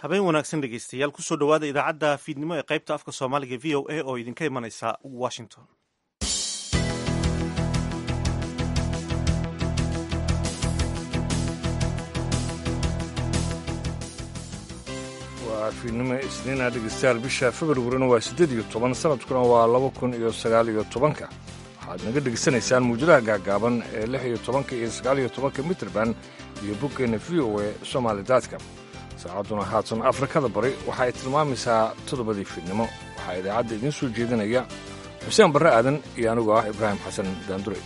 habeen wanaagsan dhegeystayaal kusoo dhowaada idaacadda fiidnimo ee qaybta afka soomaaliga v o a oo idinka imanaysa washington waa fiidnimo isniina dhegeystayaal bisha februarina waa siddeed iyo toban sanadkuna waa laba kun iyo sagaal iyo tobanka waxaad naga dhegeysanaysaan muujadaha gaagaaban ee lix iyo tobanka iyo sagaal iyo tobanka mitrband iyo boggeenna v o e somaali daadka saacadduna haatan afrikada bari waxa ay tilmaamaysaa toddobadii fiidnimo waxaa idaacadda idiin soo jeedinaya xuseen barre aadan iyo anigu ah ibraahim xasan daandure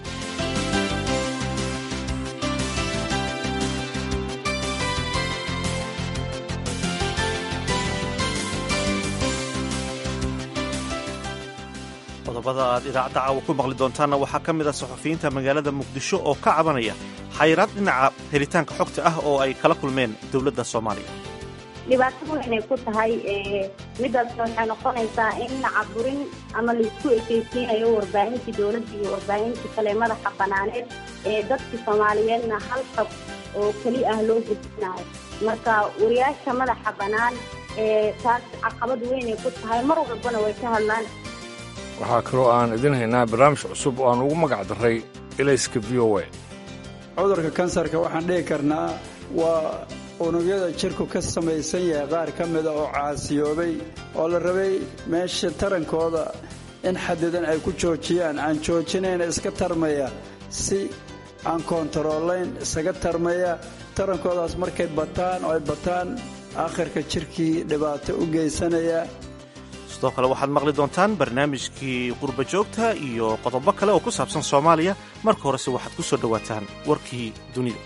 qodobada aad idaacadda caawa ku maqli doontaanna waxaa ka mid ah saxufiyiinta magaalada muqdisho oo ka cabanaya xayiraad dhinaca helitaanka xogta ah oo ay kala kulmeen dowladda soomaaliya dhibaatada weynay ku tahay midaasna waxay noqonaysaa in caburin ama laisku ekeysiinayo warbaahintii dowladda iyo warbaahintii kale madaxa banaaneed ee dadkii soomaaliyeedna hal xog oo keli ah loo gudbinayo marka wariyaasha madaxa bannaan taas caqabad weynay ku tahay mar walbana way ka hadlaan waxaa kaloo aan idin haynaa barnaamij cusub oo aan ugu magac darray elayska v o a cudurka kansarka waxaan dhihi karnaa waa unugyada jirku ka samaysan yahay qaar ka mida oo caasiyoobay oo la rabay meesha tarankooda in xadidan ay ku joojiyaan aan joojinayna iska tarmaya si aan koontaroolayn isaga tarmaya tarankoodaas markay bataan oo ay bataan aakhirka jirkii dhibaato u geysanaya sidoo kale waxaad maqli doontaan barnaamijkii qurba joogta iyo qodobo kale oo ku saabsan soomaaliya marka horese waxaad ku soo dhowaataan warkii dunida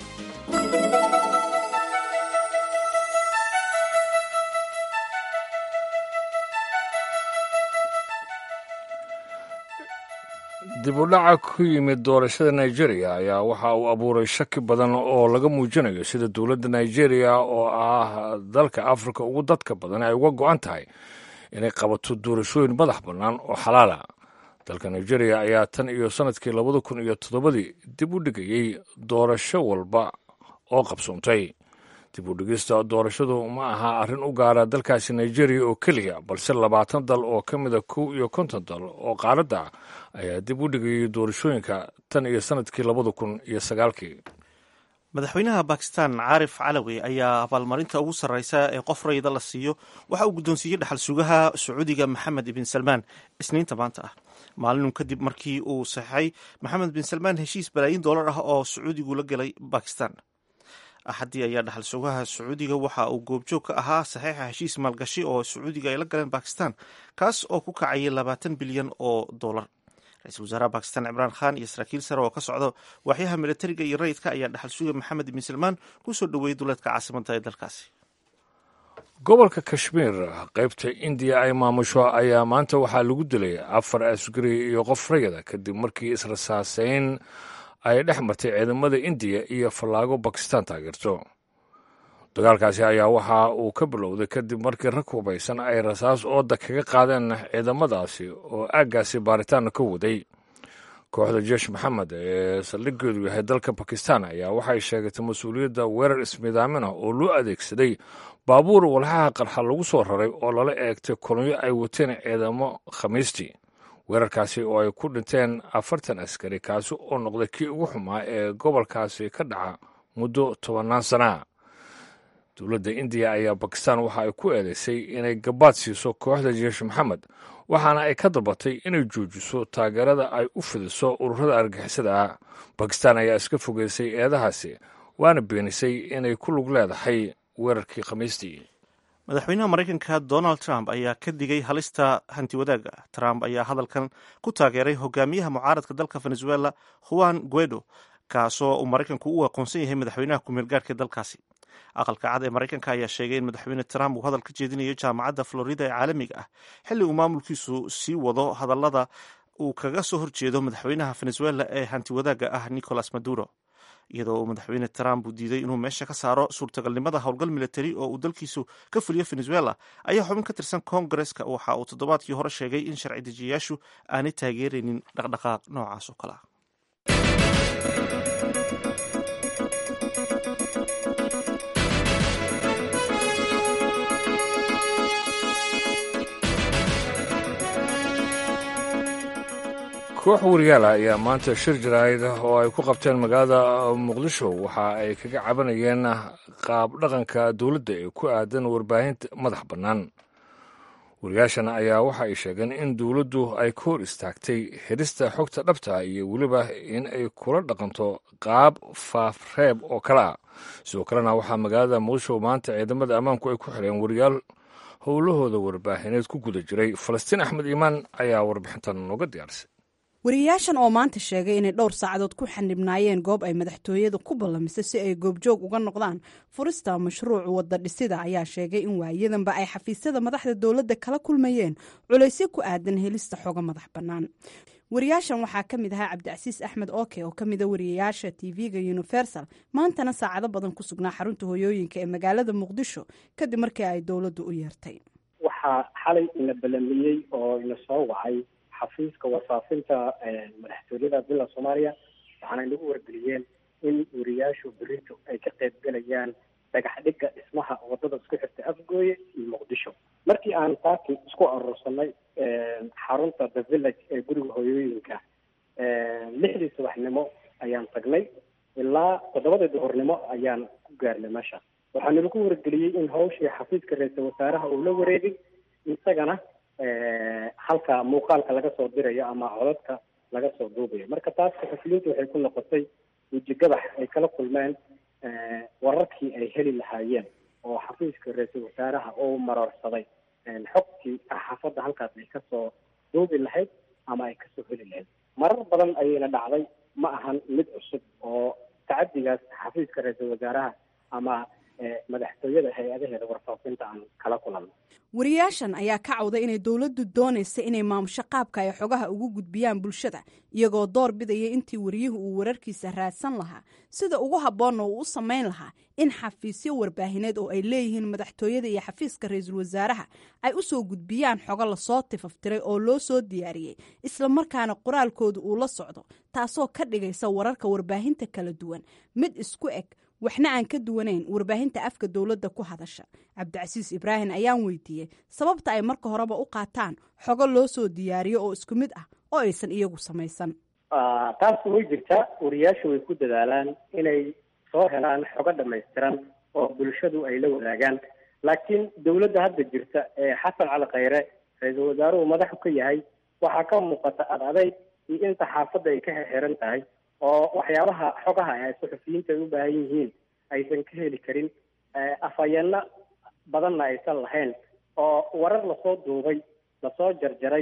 dib u dhaca ku yimid doorashada nigeria ayaa waxa uu abuuray shaki badan oo laga muujinayo sida dowladda nigeria oo ah dalka afrika ugu dadka badan ay uga go'an tahay inay qabato doorashooyin madax bannaan oo xalaala dalka nigeria ayaa tan iyo sannadkii labada kun iyo toddobadii dib u dhigayey doorasho walba oo qabsoontay dib u dhigista doorashadu ma aha arrin u gaara dalkaasi nigeria oo keliya balse labaatan dal oo ka mida kow iyo konton dal oo qaaradda ah ayaa dib u dhigayey doorashooyinka tan iyo sannadkii labada kun iyo sagaalkii madaxweynaha bakistan caarif calawi ayaa abaalmarinta ugu sarreysa ee qof rayida la siiyo waxa uu guddoonsiiyey dhaxal sugaha sacuudiga maxamed ibn salmaan isniinta maanta ah maalinun kadib markii uu saxeixay maxamed bin salmaan heshiis balaayin doolar ah oo sacuudigu la gelay bakistan axaddii ayaa dhaxal sugaha sacuudiga waxa uu goobjoog ka ahaa saxiixa heshiis maalgashi oo sacuudiga ay la galeen bakistan kaas oo ku kacayay labaatan bilyan oo dollar ra-iisul wasaaraha bakistan cimraan khan iyo saraakiil sare oo ka socda waaxyaha militariga iyo rayidka ayaa dhaxal suga maxamed ibn salmaan ku soo dhoweeyey duleedka caasimadda ee dalkaasi gobolka kashmiir qaybta indiya ay maamusho ayaa maanta waxaa lagu dilay afar asgari iyo qof rayada kadib markii israsaaseyn ay dhex martay ciidamada indiya iyo fallaago bakistan taageerto dagaalkaasi ayaa waxa uu ka bilowday kadib markii rag hubaysan ay rasaas ooda kaga qaadeen ciidamadaasi oo aaggaasi baaritaanna ka waday kooxda jeesh maxamed ee saldhiggeedu yahay dalka bakistan ayaa waxay sheegatay mas-uuliyadda weerar ismidaamin ah oo loo adeegsaday baabuur walxaha qarxa lagu soo raray oo lala eegtay kolonyo ay wateen ciidamo khamiistii weerarkaasi oo ay ku dhinteen afartan askari kaasi oo noqday kii ugu xumaa ee gobolkaasi ka dhaca muddo tobannaan sanaa dowladda indiya ayaa bakistan waxa ay ku eedeysay inay gabaad siiso kooxda jeesh maxamed waxaana ay ka dalbatay inay joojiso taageerada ay u fidiso ururada argixisada ah bakistan ayaa iska fogeysay eedahaasi waana beenisay inay ku lug leedahay weerarkii khamiistii madaxweynaha maraykanka donald trump ayaa ka digay halista hantiwadaaga trump ayaa hadalkan ku taageeray hogaamiyaha mucaaradka dalka venezuela juan guedo kaasoo uu maraykanku u aqoonsan yahay madaxweynaha ku meelgaarhka dalkaasi aqalka cad ee maraykanka ayaa sheegay in madaxweyne trump uu hadal ka jeedinayo jaamacadda florida ee caalamiga ah xilli uu maamulkiisu sii wado hadallada uu kaga soo horjeedo madaxweynaha venezuela ee hantiwadaaga ah nicolas maduro iyadoo uu madaxweyne trump uu diiday inuu meesha ka saaro suurtagalnimada howlgal militari oo uu dalkiisu ka fuliyo venezuela ayaa xubin ka tirsan koongareska waxa uu toddobaadkii hore sheegay in sharci dejiyayaashu aanay taageeraynin dhaqdhaqaaq noocaas oo kale ah koox wariyaal ah ayaa maanta shir jaraa'id oo ay ku qabteen magaalada muqdisho waxa ay kaga cabanayeen qaab dhaqanka dowladda ee ku aadan warbaahinta madax bannaan wariyaashan ayaa waxa ay sheegeen in dowladdu ay ka hor istaagtay helista xogta dhabta iyo weliba in ay kula dhaqanto qaab faafreeb oo kale ah sidoo kalena waxaa magaalada muqdisho maanta ciidamada ammaanku ay ku xireen wariyaal howlahooda warbaahineed ku guda jiray falastiin axmed iimaan ayaa warbixintan nooga diyaarisay wariyaashan oo maanta sheegay inay dhowr saacadood ku xanibnaayeen goob ay madaxtooyada ku ballamisay si ay goobjoog uga noqdaan furista mashruuc wadda dhisida ayaa sheegay in waayadanba ay xafiisyada madaxda dowladda kala kulmayeen culaysyo ku aadan helista xogo madax bannaan wariyaashan waxaa ka mid ahaa cabdicasiis axmed oke oo ka mida wariyayaasha tv-ga universal maantana saacado badan ku sugnaa xarunta hoyooyinka ee magaalada muqdisho kadib markii ay dowladdu u yeertay waxaa xalay ina balamiyey oo ina soo wacay xafiiska wasaafinta madaxtooyada bila soomaaliya waxaana inagu wargeliyeen in wariyaashu berito ay ka qayb gelayaan dhagax dhigga dhismaha wadada isku xirta afgooye iyo muqdisho markii aan saaki isku aruursanay xarunta the village ee guriga hoyooyinka lixdii subaxnimo ayaan tagnay ilaa toddobadii duhurnimo ayaan ku gaarnay meesha waxaa nalagu wargeliyey in hawshii xafiiska ra-iisal wasaaraha uu la wareegay isagana halka muuqaalka laga soo dirayo ama codadka laga soo duubayo marka taas saxafiyiintu waxay ku noqotay wejigabax ay kala kulmeen wararkii ay heli lahaayeen oo xafiiska ra-iisul wasaaraha uu maroorsaday xogtii saxaafadda halkaas ay kasoo duubi lahayd ama ay kasoo heli lahayd marar badan ayayna dhacday ma ahan mid cusub oo tacadigaas xafiiska ra-iisul wasaaraha ama madaxtooyada hay-adaheeda warfaafinta aan kala kulanno wariyaashan ayaa ka cawday inay dowladdu doonaysa inay maamusho qaabka ay xogaha ugu gudbiyaan bulshada iyagoo door bidaya intii wariyuhu uu wararkiisa raadsan lahaa sida ugu habboonna uu u samayn lahaa in xafiisyo warbaahineed oo ay leeyihiin madaxtooyada iyo xafiiska ra-iisul wasaaraha ay u soo gudbiyaan xogo lasoo tifaftiray oo loo soo diyaariyey islamarkaana qoraalkooda uu la socdo taasoo ka dhigaysa wararka warbaahinta kala duwan mid isku eg waxna aan ka duwanayn warbaahinta afka dowladda ku hadasha cabdicasiis ibraahim ayaan weydiiyey sababta ay marka horeba u qaataan xogo loo soo diyaariyo oo isku mid ah oo aysan iyagu samaysan taas way jirtaa wariyaashu way ku dadaalaan inay soo helaan xogo dhamaystiran oo bulshadu ay la wadaagaan laakiin dowladda hadda jirta ee xasan cali khayre ra-iisul wasaaruhu madaxu ka yahay waxaa ka muuqata ad adayg iyo in saxaafadda ay ka xirxiran tahay oo waxyaabaha xogaha ay suxufiyiinta ay u baahan yihiin aysan ka heli karin afhayeenno badanna aysan lahayn oo warar lasoo duubay lasoo jarjaray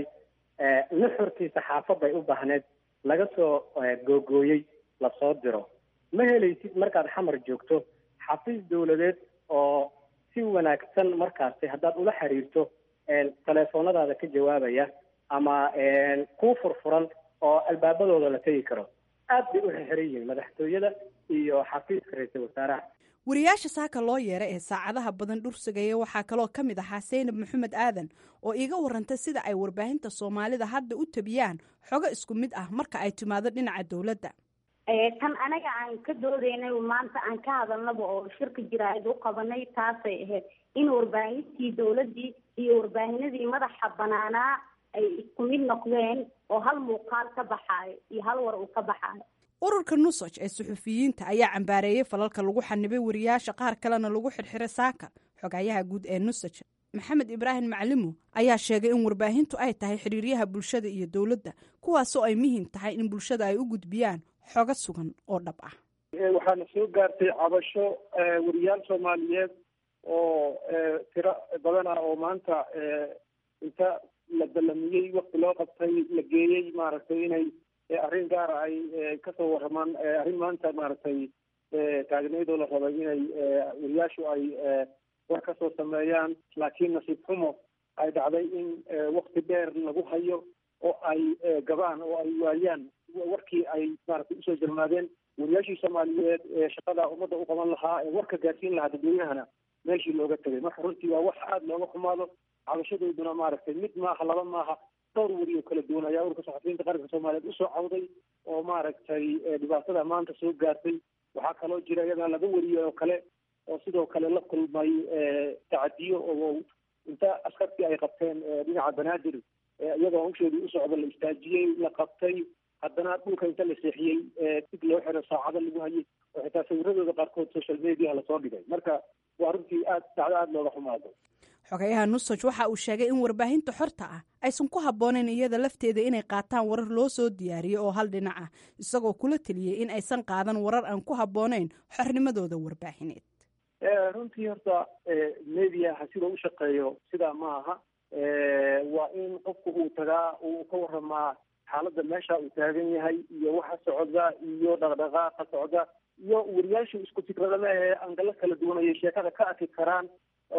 nuxurkii saxaafadda ay u baahneed laga soo googooyey lasoo diro ma helaysid markaad xamar joogto xafiis dowladeed oo si wanaagsan markaasi haddaad ula xiriirto teleefoonadaada ka jawaabaya ama kuu furfuran oo albaabadooda la tegi karo aad bay u xirxiran yihiin madaxtooyada iyo xafiiska ra-iisul wasaaraha wariyaasha saaka loo yeeray ee saacadaha badan dhursagaya waxaa kaloo ka mid ahaa saynab maxamed aadan oo iiga warantay sida ay warbaahinta soomaalida hadda u tabiyaan xogo isku mid ah marka ay timaado dhinaca dowladda tan anaga aan ka doodaynay maanta aan ka hadalnaba oo shirka jiraa'id u qabanay taasay ahayd in warbaahintii dowladdii iyo warbaahinadii madaxa banaanaa ay isku mid noqdeen oo hal muuqaal ka baxaayo iyo hal war uu ka baxaayo ururka nusaj ee suxufiyiinta ayaa cambaareeyey falalka lagu xanibay wariyaasha qaar kalena lagu xirxiray saaka xogayaha guud ee nusaj maxamed ibraahim maclimo ayaa sheegay in warbaahintu ay tahay xiriiryaha bulshada iyo dowladda kuwaasoo ay muhiim tahay in bulshada ay u gudbiyaan xogo sugan oo dhab ah waxaana soo gaartay cabasho wariyaal soomaaliyeed oo tiro badan ah oo maanta inta la ballamiyey wakti loo qabtay la geeyey maaragtay inay arrin gaara ay kasoo waramaan arrin maanta maaragtay taagneydoo la rabay inay wariyaashu ay war kasoo sameeyaan laakiin nasiib xumo ay dhacday in wakti dheer lagu hayo oo ay gabaan oo ay waayaan warkii ay maaragtay usoo jarmaadeen wariyaashii soomaaliyeed ee shaqada ummadda u qaban lahaa ee warka gaarsiin lahaa dadweynahana meeshii looga tegay marka runtii waa wax aada looga xumaado cabashadooduna maaragtay mid maaha laba maaha dhowr weri oo kala duwan ayaa ururka saxafiyiinta qaranka soomaaliyeed usoo cawday oo maaragtay dhibaatada maanta soo gaartay waxaa kaloo jira iyadana laba weriye oo kale oo sidoo kale la kulmay tacadiyo oo inta askartii ay qabteen dhinaca banaadir iyadoo hawsheedii u socda la istaajiyey la qabtay haddana dhulka inta la seexiyey dig loo xiro saacado lagu hayay oo xitaa sawiradooda qaarkood social mediaha lasoo dhigay marka waa runtii aad dacdo aada looga xumaado xogeyaha nusaj waxa uu sheegay in warbaahinta xorta ah aysan ku habboonayn iyada lafteeda inay qaataan warar loo soo diyaariyey oo hal dhinac ah isagoo kula teliyey in aysan qaadan warar aan ku habboonayn xornimadooda warbaahineed runtii horta mediaha sida u shaqeeyo sidaa ma aha waa in qofku uu tagaa uu ka waramaa xaaladda meesha uu taagan yahay iyo waxa socda iyo dhaqdhaqaaqa socda iyo wariyaashu isku fikradama ee angalo kala duwan ayay sheekada ka arki karaan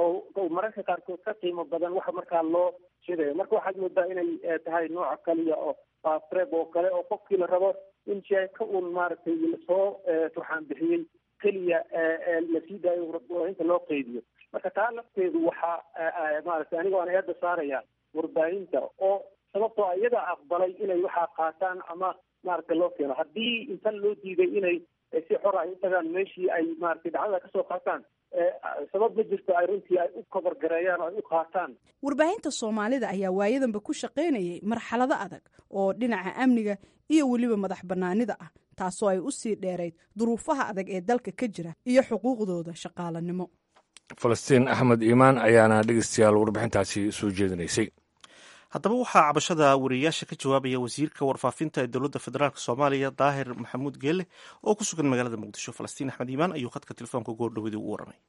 oo mararka qaarkood ka qiimo badan waxa markaa loo sheegayo marka waxaad moodaa inay tahay nooca kaliya oo fastreb oo kale oo qofkii la rabo in sheeko uun maaragtay lasoo turxaan bixiyey keliya lasii daayo warbaahinta loo qeydiyo marka taa lafteedu waxaa maaragtay anigoo aan eeda saaraya warbaahinta oo sababtoo iyaga aqbalay inay waxaa qaataan ama maaragtay loo keeno haddii intan loo diiday inay si xor ay u tagaan meeshii ay maaragtay dhacdada kasoo qaataan sabab ma jirto ay runtii ay u kabargareeyaan oo ay u qaataan warbaahinta soomaalida ayaa waayadanba ku shaqaynayay marxalado adag oo dhinaca amniga iyo weliba madax bannaanida ah taasoo ay u sii dheerayd duruufaha adag ee dalka ka jira iyo xuquuqdooda shaqaalanimo falastiin axmed iimaan ayaana dhegeystayaal warbixintaasi soo jeedinaysay haddaba waxaa cabashada wariyayaasha ka jawaabaya wasiirka warfaafinta ee dowladda federaalk soomaaliya daahir maxamuud geelle oo ku sugan magaalada muqdisho falastiin axmed iimaan ayuu khadka telefoonka goordhowadi ugu warramay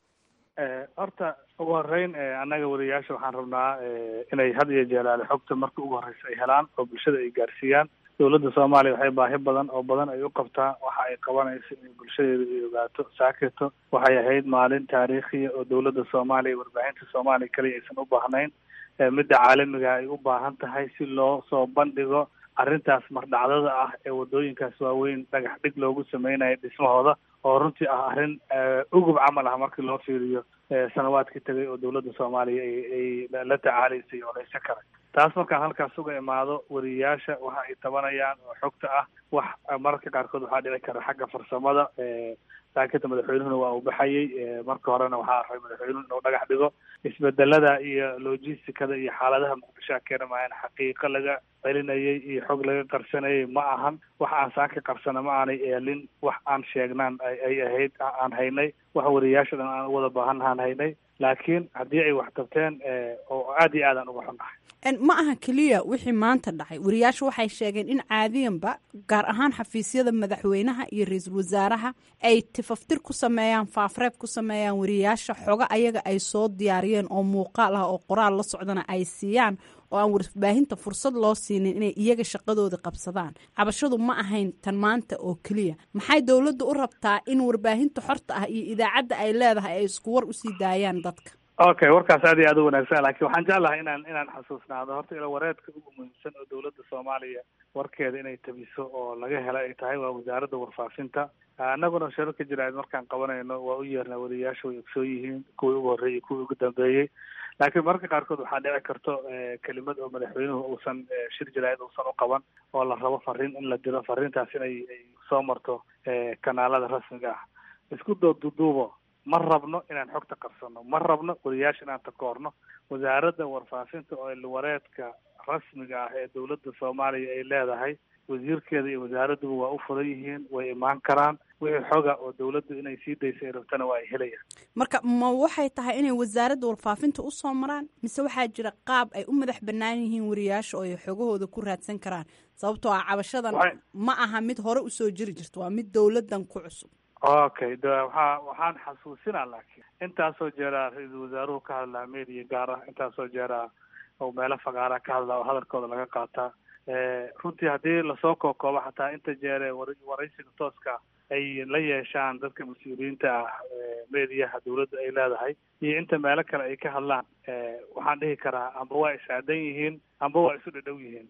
horta ugu horeyn annaga wariyayaasha waxaan rabnaa inay had iyo jeelaale xogta marka ugu horreysa ay helaan oo bulshada ay gaarsiiyaan dowladda soomaaliya waxay baahi badan oo badan ay u qabtaa waxa ay qabanayso in bulshadeeda ay ogaato saakirto waxay ahayd maalin taariikhiya oo dowladda soomaaliya warbaahinta soomaaliya kaliya aysan u baahnayn midda caalamiga ay u baahan tahay si loo soo bandhigo arrintaas mardhacdada ah ee wadooyinkaas waaweyn dhagax dhig loogu sameynayo dhismahooda oo runtii ah arrin ugub camal ah markii loo fiiriyo sanawaadkii tagay oo dowladda soomaaliya ay la tacaalaysay oo laysa karay taas markaan halkaas uga imaado wariyayaasha waxa ay tabanayaan oo xogta ah wax mararka qaarkood waxaa dhici kara xagga farsamada saakita madaxweynuhuna waa uu baxayay marka horena waxaa rabay madaxweynuhu inuu dhagax dhigo isbedelada iyo logisticada iyo xaaladaha muqdishoa keena maayan xaqiiqo laga celinayay iyo xog laga qarsanayay ma ahan wax aan saaka qarsana ma aanay eelin wax aan sheegnaan ay ahayd aan haynay wax wariyayaasha dhan aan wada baahan aan haynay laakiin haddii ay wax tabteen oo aada iyo aadaan uga xunnahay ma aha keliya wixii maanta dhacay wariyaashu waxay sheegeen in caadiyanba gaar ahaan xafiisyada madaxweynaha iyo ra-iisul wasaaraha ay tifaftir ku sameeyaan faafreeb ku sameeyaan wariyayaasha xogo ayaga ay soo diyaariyeen oo muuqaal ah oo qoraal la socdana ay siiyaan oo aan warbaahinta fursad loo siinin inay iyaga shaqadooda qabsadaan cabashadu ma ahayn tan maanta oo keliya maxay dowladda u rabtaa in warbaahinta xorta ah iyo idaacadda ay leedahay ay isku war usii daayaan dadka okay warkaas aad iyo aad u wanaagsan lakin waxaan jeclahay inaan inaan xasuusnaado horta ila wareedka ugu muhiimsan oo dowladda soomaaliya warkeeda inay tabiso oo laga hela ay tahay waa wasaaradda warfaafinta annaguna sharo ka jira markaan qabanayno waa u yeernaa wariyayaasha way ogsoon yihiin kuwii ugu horreeyey kuwii ugu dambeeyey laakiin mararka qaarkood waxaa dhici karto kelimad oo madaxweynuhu uusan shir jaraayad uusan u qaban oo la rabo fariin in la diro fariintaas inay ay soo marto kanaalada rasmiga ah isku dooduduubo ma rabno inaan xogta qabsano ma rabno wariyaasha inaan takoorno wasaaradda warfaafinta oo ilwareedka rasmiga ah ee dowladda soomaaliya ay leedahay wasiirkeeda iyo wasaaradduba waa u furan yihiin way imaan karaan wixii xoga oo dowladdu inay sii daysa ay rabtana waa ay helayaan marka ma waxay tahay inay wasaaradda warfaafinta usoo maraan mise waxaa jira qaab ay u madax bannaan yihiin wariyaasha oo ay xogahooda ku raadsan karaan sababtoo ah cabashadan ma aha mid hore usoo jiri jirta waa mid dowladdan ku cusub okay de waxaa waxaan xasuusinaa laakiin intaasoo jeeraa ra-iisul wasaaruhu ka hadlaa media gaar ah intaasoo jeeraa oo meelo fagaara ka hadlaa oo hadalkooda laga qaataa runtii haddii lasoo kookoobo xataa inta jeere waraysiga tooska ay la yeeshaan dadka mas-uuliyiinta ah mediyaha dowladda ay leedahay iyo inta meelo kale ay ka hadlaan waxaan dhihi karaa amba waa isaadan yihiin amba waa isu dhadhow yihiin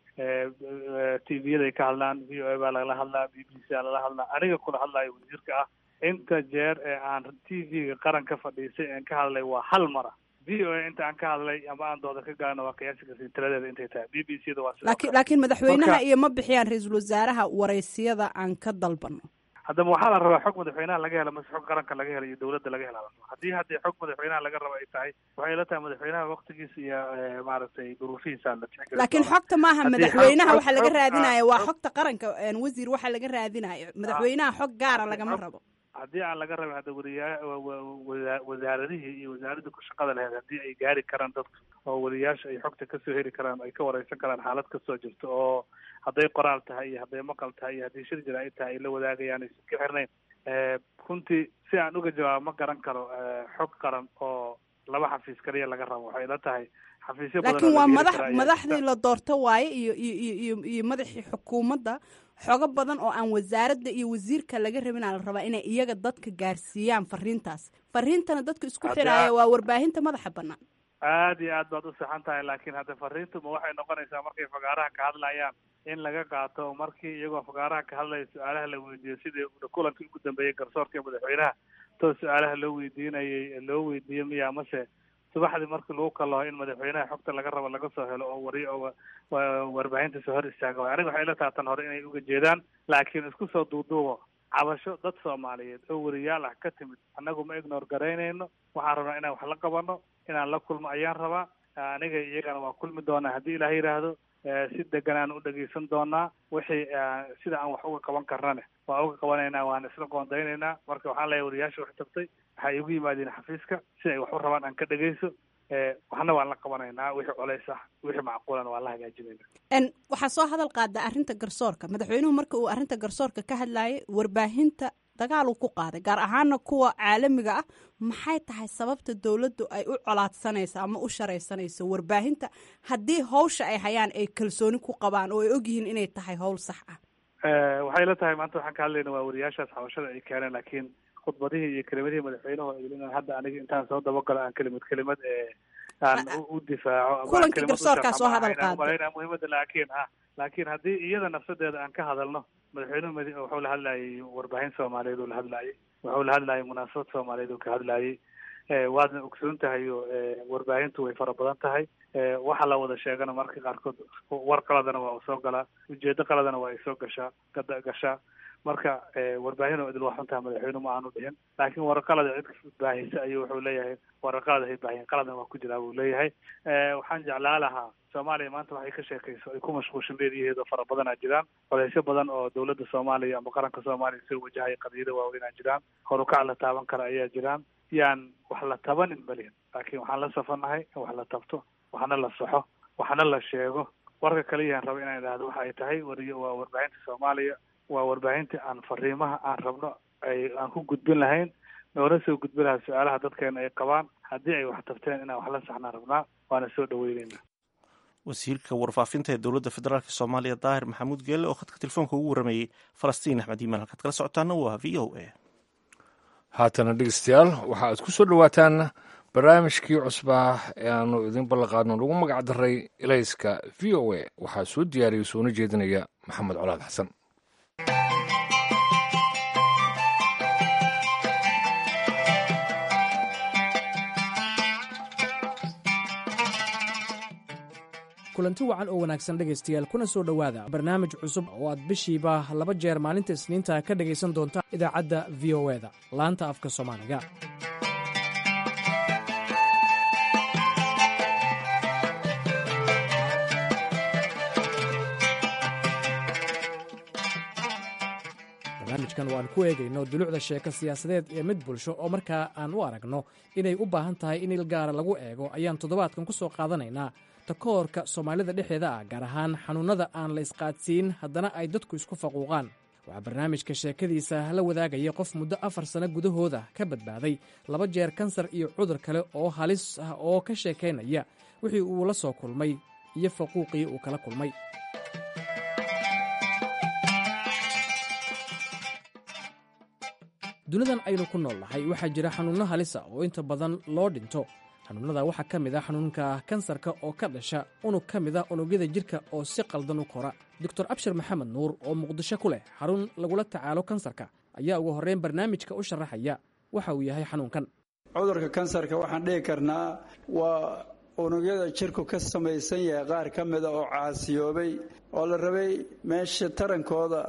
t v yaday ka hadlaan v o a baa lagala hadlaa b b c aa lala hadlaa aniga kula hadlayo wasiirka ah inta jeer ee aan t v-ga qaran ka fadhiisay aan ka hadlay waa hal mara v o a inta aan ka hadlay ama aan dooda ka gaarno waa qiyaasi karsin tiradeeda intay tahay b b c da waa laakiin laakiin madaxweynaha iyo ma bixiyaan ra-iisul wasaaraha waraysiyada aan ka dalbano haddaba waxaa la rabaa xog madaxweynaha laga helo mase xog qaranka laga helo iyo dawladda laga hela haddii haddii xog madaxweynaha laga rabo ay tahay waxay la tahay madaxweynaha waktigiisa iyo maaragtay duruufihiisa la tixgeli laakiin xogta maaha madaxweynaha waxa laga raadinayo waa xogta qaranka wasiir waxa laga raadinayo madaxweynaha xog gaara lagama rabo haddii aan laga rabin hadda wariyaa wasaaradihii iyo wasaaradda ku shaqada lahayd haddii ay gaari karaan dadka oo wariyaasha ay xogta kasoo heli karaan ay ka wareysan karaan xaalad kasoo jirto oo hadday qoraal tahay iyo hadday maqal tahay iyo haddii shir jira ay tahay ay la wadaagayaan aysan ka xirnayn runtii si aan uga jawaabo ma garan karo xog qaran oo laba xafiis kaliya laga rabo waxay ila tahay xafiisyo badan laakiin waa madax madaxdii la doorto waaye iyo iyo iyo iyo madaxii xukuumadda xogo badan oo aan wasaaradda iyo wasiirka laga rabinaa la rabaa inay iyaga dadka gaarsiiyaan fariintaas fariintana dadka isku xiraaya waa warbaahinta madaxa banaan aad iyo aad baad u saxan tahay laakiin hadda fariintu ma waxay noqonaysaa markay fagaaraha ka hadlayaan in laga qaato markii iyagoo fagaaraha ka hadlaya su-aalaha la weydiiyo sidii kulankii ugu dambeeyey garsoorka madaxweynaha too su-aalaha loo weydiinayay loo weydiiyo miya mase subaxdii markii lagu kalaho in madaxweynaha xogta laga rabo laga soo helo oo wari oo warbaahinta soo hor istaaga waay aniga waxay ila taha tan hore inay uga jeedaan laakiin isku soo duuduubo cabasho dad soomaaliyeed oo wariyaal ah ka timid annagu ma ignor garaynayno waxaan rabnaa inaan wax la qabano inaan la kulmo ayaan rabaa aniga iyagana waa kulmi doonaa haddii ilaah yidhaahdo si deganaan u dhegeysan doonaa wixii sida aan wax uga qaban karnane waa uga qabanaynaa waan isla qoondaynaynaa marka waxaan leeyahay wariyaasha wax tagtay waxay igu yimaadeen xafiiska si ay wax u rabaan aan ka dhegeyso waxna waan la qabanaynaa wixii colays ah wixii macquulana waan la hagaajinayna waxaa soo hadal qaada arrinta garsoorka madaxweynuhu marka uu arrinta garsoorka ka hadlayay warbaahinta dagaal uu ku qaaday gaar ahaana kuwa caalamiga ah maxay tahay sababta dowladdu ay u colaadsanayso ama u sharaysanayso warbaahinta haddii hawsha ay hayaan ay kalsooni ku qabaan oo ay ogyihiin inay tahay howl sax ah waxay la tahay maanta waxaan ka hadlayna waa wariyaashaas xabashada ay keeneen laakiin khudbadihii iyo kelimadihii madaxweynuhu inaan hadda aniga intaan soo dabagalo aan kelimad kelimad ee aan u difaaco kulankii garsoorkaa soo hadal qaada muhiimada laakiin ah laakiin haddii iyada nafsadeeda aan ka hadalno madaxweynuhu mad wuxuu la hadlayay warbaahin soomaaliyeed uu la hadlayay wuxuu la hadlayay munaasabad soomaaliyeed uu ka hadlayay waadna ogsoon tahay oo warbaahintu way fara badan tahay waxa la wada sheegana marka qaarkood war qaladana waa u soo galaa ujeedo qaladana waa ay soo gashaa gashaa marka warbaahin oo idil waa xuntaha madaxweyne ma aanu dhihin laakiin waraqalada cid baahisa ayuu wuxuu leeyahay waraqalada hay baahiyen qaladna waa ku jiraa buu leeyahay waxaan jeclaa lahaa soomaaliya maanta waxay ka sheekayso ay ku mashquulshan leediyaheedoo fara badanaa jiraan colaysyo badan oo dawladda soomaaliya ama qaranka soomaaliya soo wajahaya qadiyada waaweynaa jiraan horukac la taaban kara ayaa jiraan yaan wax la tabanin malihin laakiin waxaan la safanahay in wax la tabto waxna la saxo waxna la sheego warka kaliyaan raba inaan idhahdo waxa ay tahay wariy waa warbaahinta soomaaliya waa warbaahinta aan fariimaha aan rabno ay aan ku gudbin lahayn noona soo gudbin lahaa su-aalaha dadkeena ay qabaan haddii ay wax tabteen inaan wax la saxnaan rabnaa waana soo dhaweyneyna wasiirka warfaafinta ee dowladda federaalk soomaaliya daahir maxamuud geelle oo khadka telefoonka ugu waramayey falastiin axmed iimaan halkaad kala socotaana waa v o a haatana dhegeystayaal waxa aad ku soo dhowaataan barnaamijkii cusbaa ee aanu idin ballanqaadno lagu magac daray ilayska v o a waxaa soo diyaariyay soona jeedinaya maxamed colaad xasan kulanti wacan oo wanaagsan dhegaystayaal kuna soo dhowaada barnaamij cusub oo aad bishiiba laba jeer maalinta isniinta ka dhegaysan doonta idaacadda v o eda laanta afka soomaaliga barnaamijkan oo aan ku eegayno dulucda sheeko siyaasadeed ee mid bulsho oo markaa aan u aragno inay u baahan tahay in il gaara lagu eego ayaan toddobaadkan ku soo qaadanaynaa takoorka soomaalida dhexdeeda ah gaar ahaan xanuunnada aan la isqaadsiin haddana ay dadku isku faquuqaan waxaa barnaamijka sheekadiisa la wadaagaya qof muddo afar sano gudahooda ka badbaaday laba jeer kansar iyo cudur kale oo halis ah oo ka sheekaynaya wixii uu la soo kulmay iyo faquuqii uu kala kulmay dunidan aynu ku nool nahay waxaa jira xanuunno halisa oo inta badan loo dhinto xanuunnada waxaa ka mid ah xanuunka kansarka oo ka dhasha unug ka mid a unugyada jidhka oo si qaldan u kora doctor abshir maxamed nuur oo muqdisho ku leh xarun lagula tacaalo kansarka ayaa ugu horreyn barnaamijka u sharaxaya waxa uu yahay xanuunkan cudurka kansarka waxaan dhihi karnaa waa unugyada jirku ka samaysan yahay qaar ka mida oo caasiyoobay oo la rabay meesha tarankooda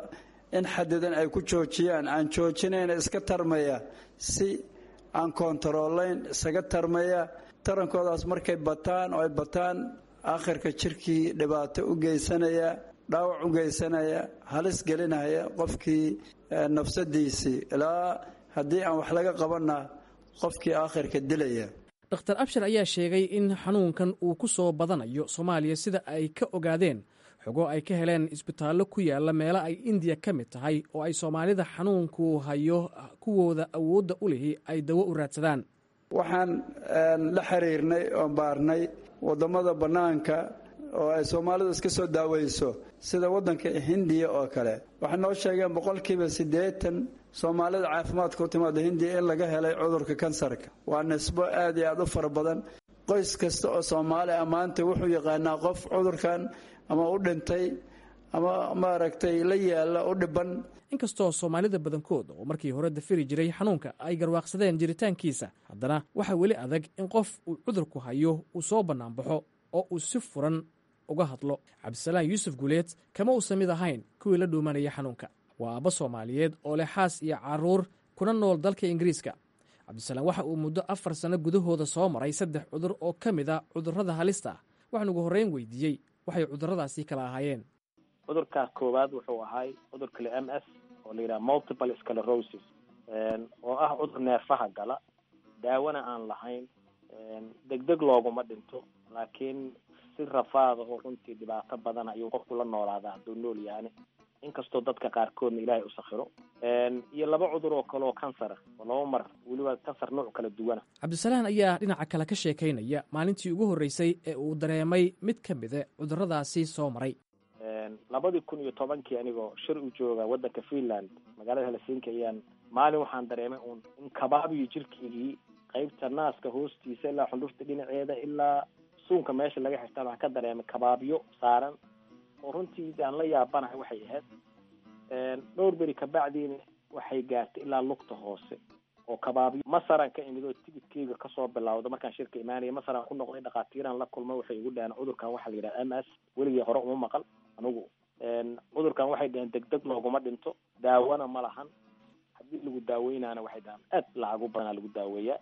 in xadidan ay ku joojiyaan aan joojinayna iska tarmaya si aan koontaroolayn isaga tarmaya tarankoodaas markay bataan oo ay bataan akhirka jirkii dhibaato u geysanaya dhaawac u geysanaya halis gelinaya qofkii nafsadiisii ilaa haddii aan wax laga qabanna qofkii aakhirka dilaya dr abshir ayaa sheegay in xanuunkan uu ku soo badanayo soomaaliya sida ay ka ogaadeen xogo ay ka heleen isbitaallo ku yaala meelo ay indiya ka mid tahay oo ay soomaalida xanuunku hayo kuwooda awoodda u lihi ay dawo u raadsadaan waxaan la xiriirnay oon baarnay waddamada bannaanka oo ay soomaalidu iska soo daaweyso sida waddanka hindiya oo kale waxay noo sheegeen boqolkiiba siddeetan soomaalida caafimaadka u timaada hindiya in laga helay cudurka kansarka waa nisbo aad iyo aad u fara badan qoys kasta oo soomaali ah maanta wuxuu yaqaanaa qof cudurkan ama u dhintay ama maaragtay la yaalla u dhiban inkastoo soomaalida badankooda oo markii hore dafiri jiray xanuunka ay garwaaqsadeen jiritaankiisa haddana waxaa weli adag in qof uu cudurku hayo uu soo bannaanbaxo oo uu si furan uga hadlo cabdisalaan yuusuf guuleed kama uusan mid ahayn kuwii la dhuumanaya xanuunka waa aabba soomaaliyeed oo leh xaas iyo carruur kuna nool dalka ingiriiska cabdisalaam waxa uu muddo afar sanno gudahooda soo maray saddex cudur oo ka mid a cudurrada halista ah waxaan ugu horreyn weydiiyey waxay cudurradaasi kala ahaayeen cudurka koowaad wuxuu ahay cudurka le m s oo la yidhaha multiple sclerosis oo ah cudur neerfaha gala daawona aan lahayn degdeg looguma dhinto laakiin si rafaada oo runtii dhibaato badan ayuu qofku la noolaadaa hadduu nool yahane inkastoo dadka qaarkoodna ilaahay u sakhiro iyo laba cudur oo kale oo kansara oo laba mar weliba kansar nooc kala duwana cabdisalaan ayaa dhinaca kale ka sheekaynaya maalintii ugu horreysay ee uu dareemay mid ka mida cudurradaasi soo maray labadii kun iyo tobankii anigoo shir u jooga waddanka finland magaalada helsinki ayaan maalin waxaan dareemay uun in kabaabiyo jirkeygii qaybta naaska hoostiisa ilaa xundhurta dhinaceeda ilaa suunka meesha laga xirtaan waxaan ka dareemay kabaabyo saaran oo runtii aan la yaabanahay waxay ahayd dhowr beri kabacdiina waxay gaartay ilaa lugta hoose oo kabaabyo masaran ka imid oo tigidkeyga kasoo bilawda markaan shirka imaanaya masaran ku noqday dhakhaatiiraan la kulmay waxay igu dhaheen cudurkan waxaa la yidhaha m s weligii hore uma maqal anigu cudurkan waxay dhaheen degdeg looguma dhinto daawona ma lahan haddii lagu daaweynaana waxay dhahaan aad lacagu badanaa lagu daaweeyaa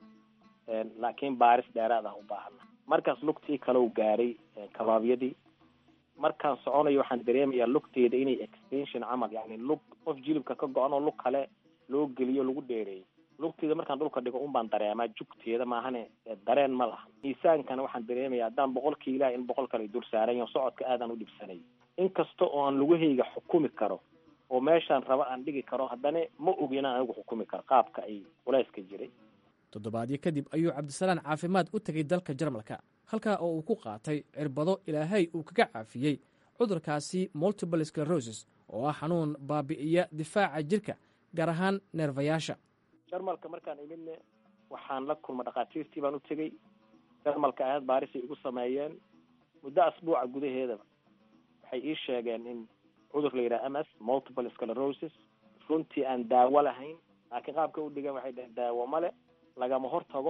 laakiin baaris dheeraad ah u baahana markaas lugtii kalau gaaray kabaabyadii markaan soconayo waxaan dareemayaa lugteeda inay extension camal yani lug qof jilibka ka go-an oo lug kale loo geliyo lagu dheereeyo lugteeda markaan dhulka dhigo un baan dareemaa jugteeda maahane dareen ma laha miisaankana waxaan dareemaya haddaan boqol kiilaha in boqol kale dul saaran yaho socodka aadaan u dhibsanay inkasta oo aan lugahayga xukumi karo oo meeshaan raba aan dhigi karo haddana ma ogi inaan anigu xukumi karo qaabka ay culayska jiray toddobaadyo kadib ayuu cabdisalaan caafimaad u tegay dalka jarmalka halkaa oo uu ku qaatay cirbado ilaahay uu kaga caafiyey cudurkaasi multiple sclerosis oo ah xanuun baabi'iya difaaca jirka gaar ahaan neerfayaasha jarmalka markaan imidne waxaan la kulma dhakhaatiirtii baan u tegey jarmalka ahayd baarisay igu sameeyeen muddo asbuuca gudaheedaba waxay ii sheegeen in cudur la yidhaha m s multiple sclerosis runtii aan daawo lahayn laakiin qaabka u dhigan waxay dhaheen daawo male lagama hor tago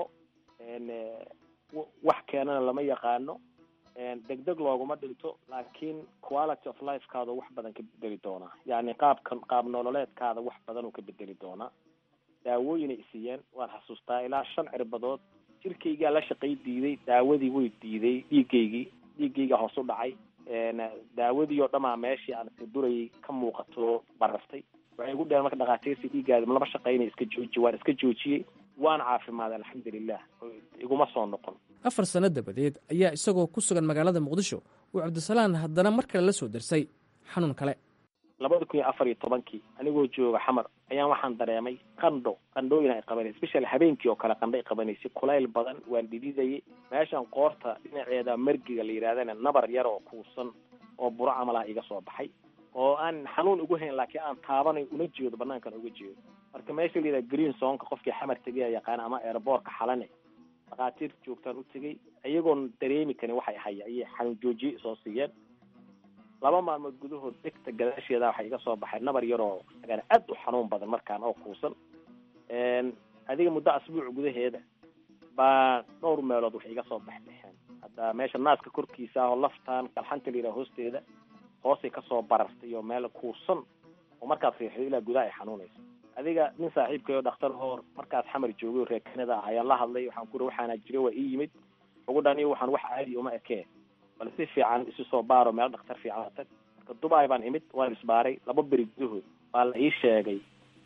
wax keenana lama yaqaano degdeg looguma dhinto laakiin quality of lifekaada wax badan ka bedeli doonaa yacni qaabkan qaab nololeedkaada wax badan uu ka bedeli doonaa daawooyinay isiiyeen waan xasuustaa ilaa shan cirbadood jirkaygaa la shaqay diiday daawadii way diiday dhiigaygii dhiiggaygaa hoos u dhacay daawadii oo dhamaa meeshii aan durayay ka muuqato baraftay waxay igu dheheen marka dhakhaatiirtii dhiiggaada lama shaqaynay iska jooji waan iska joojiyey waan caafimaaday alxamdulilah iguma soo noqon afar sanno dabadeed ayaa isagoo ku sugan magaalada muqdisho uu cabdisalaan haddana mar kale la soo darsay xanuun kale labada kun iyo afar iyo tobankii anigoo jooga xamar ayaan waxaan dareemay qandho qandhooyin ay qabanaysa special habeenkii oo kale qandho ay qabanaysay kulayl badan waan dhididayay meeshan qoorta dhinaceeda margiga la yidhahdana nabar yar oo kuusan oo buro camal ah iga soo baxay oo aan xanuun ugu hayn laakiin aan taabanay una jeedo banaankan uga jeedo marka meesha la yidhaha green sonka qofkii xamar tegaya yaqaana ama airboortka xalane dhakhaatiir joogtaan u tegay iyagoon dareemi karin waxay haya ayay xanuun joojiye soo siiyeen laba maalmood gudahood degta gadaasheeda waxaa iga soo baxay nabar yaroo agana aad u xanuun badan markaan oo kuusan adiga muddo asbuuc gudaheeda baa dhowr meelood waxay iga soo baxbaxeen hadda meesha naaska korkiisa ah oo laftaan kalxanta la yidhaha hoosteeda hoosay kasoo barartay oo meel kuusan oo markaad fiirxido ilaa gudaha ay xanuunayso adiga nin saaxiibkayo dhakhtar hoor markaad xamar joogay reer kanada ah ayaan la hadlay waxaan ku uri waxaana jira waa ii yimid ugu dhani waxaan wax caadi uma ekee bal si fiican isu soo baaro meel dhakhtar fiican tag marka dubai baan imid waan isbaaray laba beri gudahood waa la ii sheegay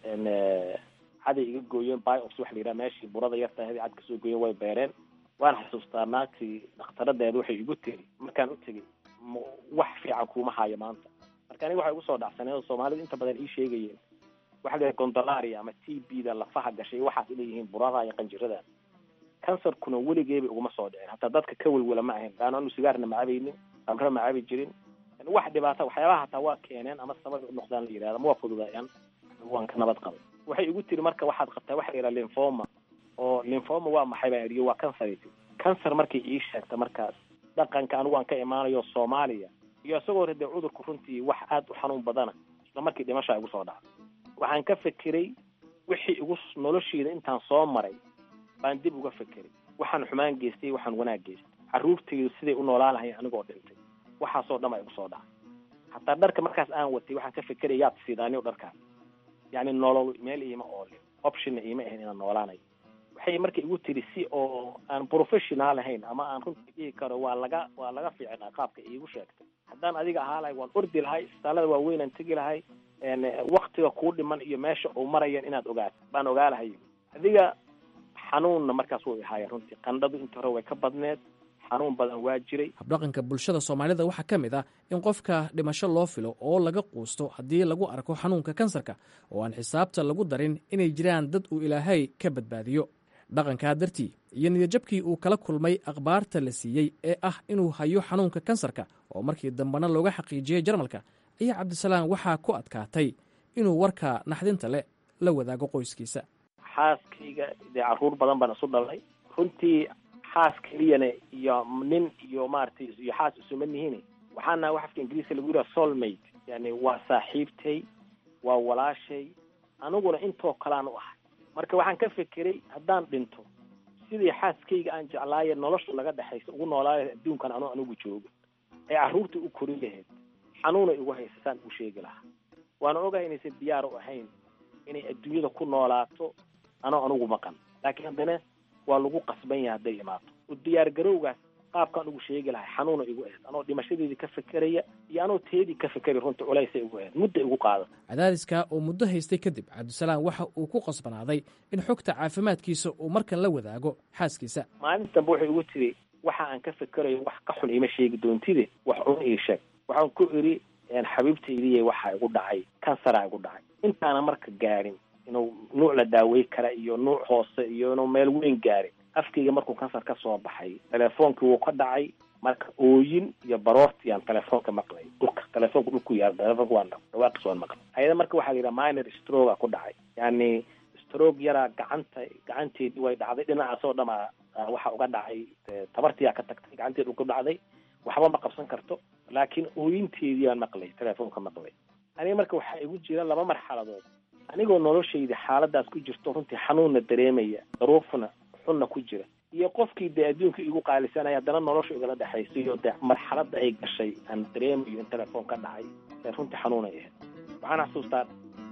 caday iga gooyeen biox waxa la yidhaha meeshii burada yarta ahayd cad kasoo gooyeen way beereen waan xasuustaa naagtii dakhtaradeeda waxay igu tiri markaan u tegey wax fiican kuuma hayo maanta marka aniga waxay igu soo dhacsaneen oo soomaalida inta badan ii sheegayeen waxa la yidhaha gondolaria ama t b da lafaha gashay waxaas leeyihiin burada iyo qanjirada kansarkuna weligeeba iguma soo dhicin hataa dadka ka welwela ma ahayn laanna anu sigaarna ma cabaynin amre ma cabi jirin wax dhibaata waxyaabaha hataa waa keeneen ama sabab u noqdaan la yidhahda ma waa fududaayaan waan ka nabad qabay waxay igu tiri marka waxaad qabtaa waxa la yidhaha linfoma oo linfoma waa maxay baan idhi waa kansar kansar markay ii sheegta markaas dhaqanka anigu aan ka imaanayo soomaaliya iyo isagoo rade cudurku runtii wax aad u xanuun badana isla markii dhimashaa igu soo dhacday waxaan ka fekeray wixii igu noloshiida intaan soo maray baan dib uga fekeray waxaan xumaan geystay waxaan wanaag geystay carruurtaydu siday u noolaan lahayn anigoo dhintay waxaasoo dhan baa igu soo dhacay hataa dharka markaas aan watay waxaan ka fekeraya yaad siidaaniyo dharkaas yacni nolol meel iima oolin optionna iima ahayn inaan noolaanayo waxay marka igu tiri si oo aan professional ahayn ama aan runtii dhihi karo waa laga waa laga fiicnaa qaabka iigu sheegtay haddaan adiga ahaa lahay waan ordi lahay isbitaallada waaweynaan tegi lahay waktiga kuu dhiman iyo meesha uu marayan inaad ogaato baan ogaa lahay adiga xanuunna markaas wuu ihaaya runtii qandhadu inta hore way ka badneed xanuun badan waa jiray habdhaqanka bulshada soomaalida waxaa ka mid ah in qofka dhimasho loo filo oo laga quusto haddii lagu arko xanuunka kansarka oo aan xisaabta lagu darin inay jiraan dad uu ilaahay ka badbaadiyo dhaqankaa dartii iyo niyadjabkii uu kala kulmay akhbaarta la siiyey ee ah inuu hayo xanuunka kansarka oo markii dambena looga xaqiijiyey jarmalka ayaa cabdisalaam waxaa ku adkaatay inuu warka naxdinta leh la wadaago qoyskiisa xaaskayga dee carruur badan baan isu dhalay runtii xaas keliyana iyo nin iyo maaragtay iyo xaas isuma nihin waxaana wax afka ingiriiska lagu yidhaha soulmate yani waa saaxiibtay waa walaashay aniguna intoo kalaan u ahay marka waxaan ka fekeray haddaan dhinto sidii xaaskayga aan jeclaaye nolosha naga dhexaysa ugu noolaayo adduunkan anu anigu joogo ee carruurta u korin lahayd xanuuna igu haysa saan ugu sheegi lahaa waana ogahay inaysan diyaar u ahayn inay adduunyada ku noolaato anoo anigu maqan laakiin haddana waa lagu qasban yahay hadday imaato u diyaar garowgaas qaabkaan ugu sheegi lahay xanuuna igu ahayd anoo dhimashadeedii ka fekeraya iyo anoo teedii ka fekeray runta culaysay igu ahayd mudda igu qaada cadaadiska oo muddo haystay kadib cabdisalaam waxa uu ku qasbanaaday in xogta caafimaadkiisa uu markan la wadaago xaaskiisa maalinta dambe waxay igu tiri waxa aan ka fekerayo wax ka xun iima sheegi doontide wax un ii sheeg waxaan ku idhi xabiibtaydiiy waxaa igu dhacay kansaraa igu dhacay intaana marka gaarin inuu nuuc la daawey kara iyo nuuc hoose iyo inuu meel weyn gaarin afkayga markuu kansar ka soo baxay telefoonkii wuu ka dhacay marka ooyin iyo baroorti aan telefoonka maqlay dhulka telefoonka dhulku yaal telefoonka waan dhawaaqis waan maqlay ayada marka waxaa la yidhaha minor stroga ku dhacay yani stroog yaraa gacanta gacanteedii way dhacday dhinacaasoo dhamaa waxa uga dhacay tabartiyaa ka tagtay gacanteed u ku dhacday waxba ma qabsan karto laakiin ooyinteedii baan maqlay telefoonka maqlay aniga marka waxaa igu jira laba marxaladood anigoo noloshayda xaaladaas ku jirto runtii xanuunna dareemaya daruufna xunna ku jira iyo qofkii dee adduunka igu qaalisanaya haddana nolosha igala dhexayso iyo dee marxaladda ay gashay aan dareemayo in telefoon ka dhacay ee runtii xanuunay ahayd waxaan xasuustaa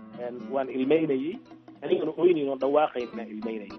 waan ilmeynayey anigana oynayn oo dhawaaqayn inaan ilmeynayay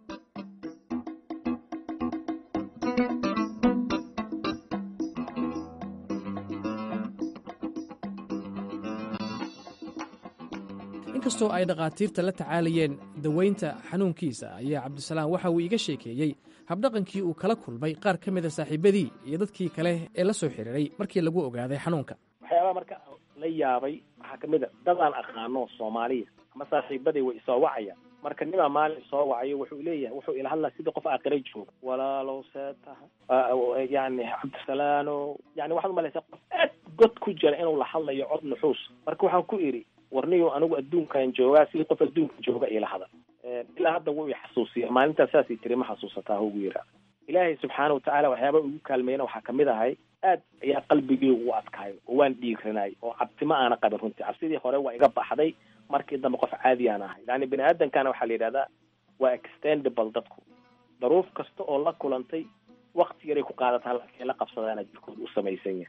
inkastoo ay dhakhaatiirta la tacaalayeen daweynta xanuunkiisa ayaa cabdisalaam waxa uu iga sheekeeyey habdhaqankii uu kala kulmay qaar ka mida saaxiibadii iyo dadkii kale ee la soo xiriiray markii lagu ogaaday xanuunka waxyaabaha marka la yaabay waxaa kamid a dad aan aqaano soomaaliya ama saaxiibaday way isoo wacaya marka nimaa maalin isoo wacayo wuxuu leeyahay wuxuu ila hadlaa sidii qof aakhira jooga walaalow see tahay yani cabdisalaano yani waxaad umalaysaa qof aad god ku jira inuu la hadlayo cod nuxuus marka waxaan ku idhi warniyo anigu adduunkan joogaa sidii qof adduunka jooga ila hadal ilaa hadda wuu i xasuusiya maalintaas saasay tiri ma xasuusataa ugu yiraa ilaahay subxaana watacaala waxyaaba ugu kaalmeyna waxaa kamid ahay aad ayaa qalbigeygu u adkaayo oo waan dhiiranay oo cabsima aana qabin runtii cabsidii hore waa iga baxday markii dambe qof caadi aan ahay yani bini aadamkana waxaa la yidhahdaa waa extendable dadku daruuf kasta oo la kulantay wakti yaray ku qaadataa laakiin la qabsadaana jirkooda u samaysan yahay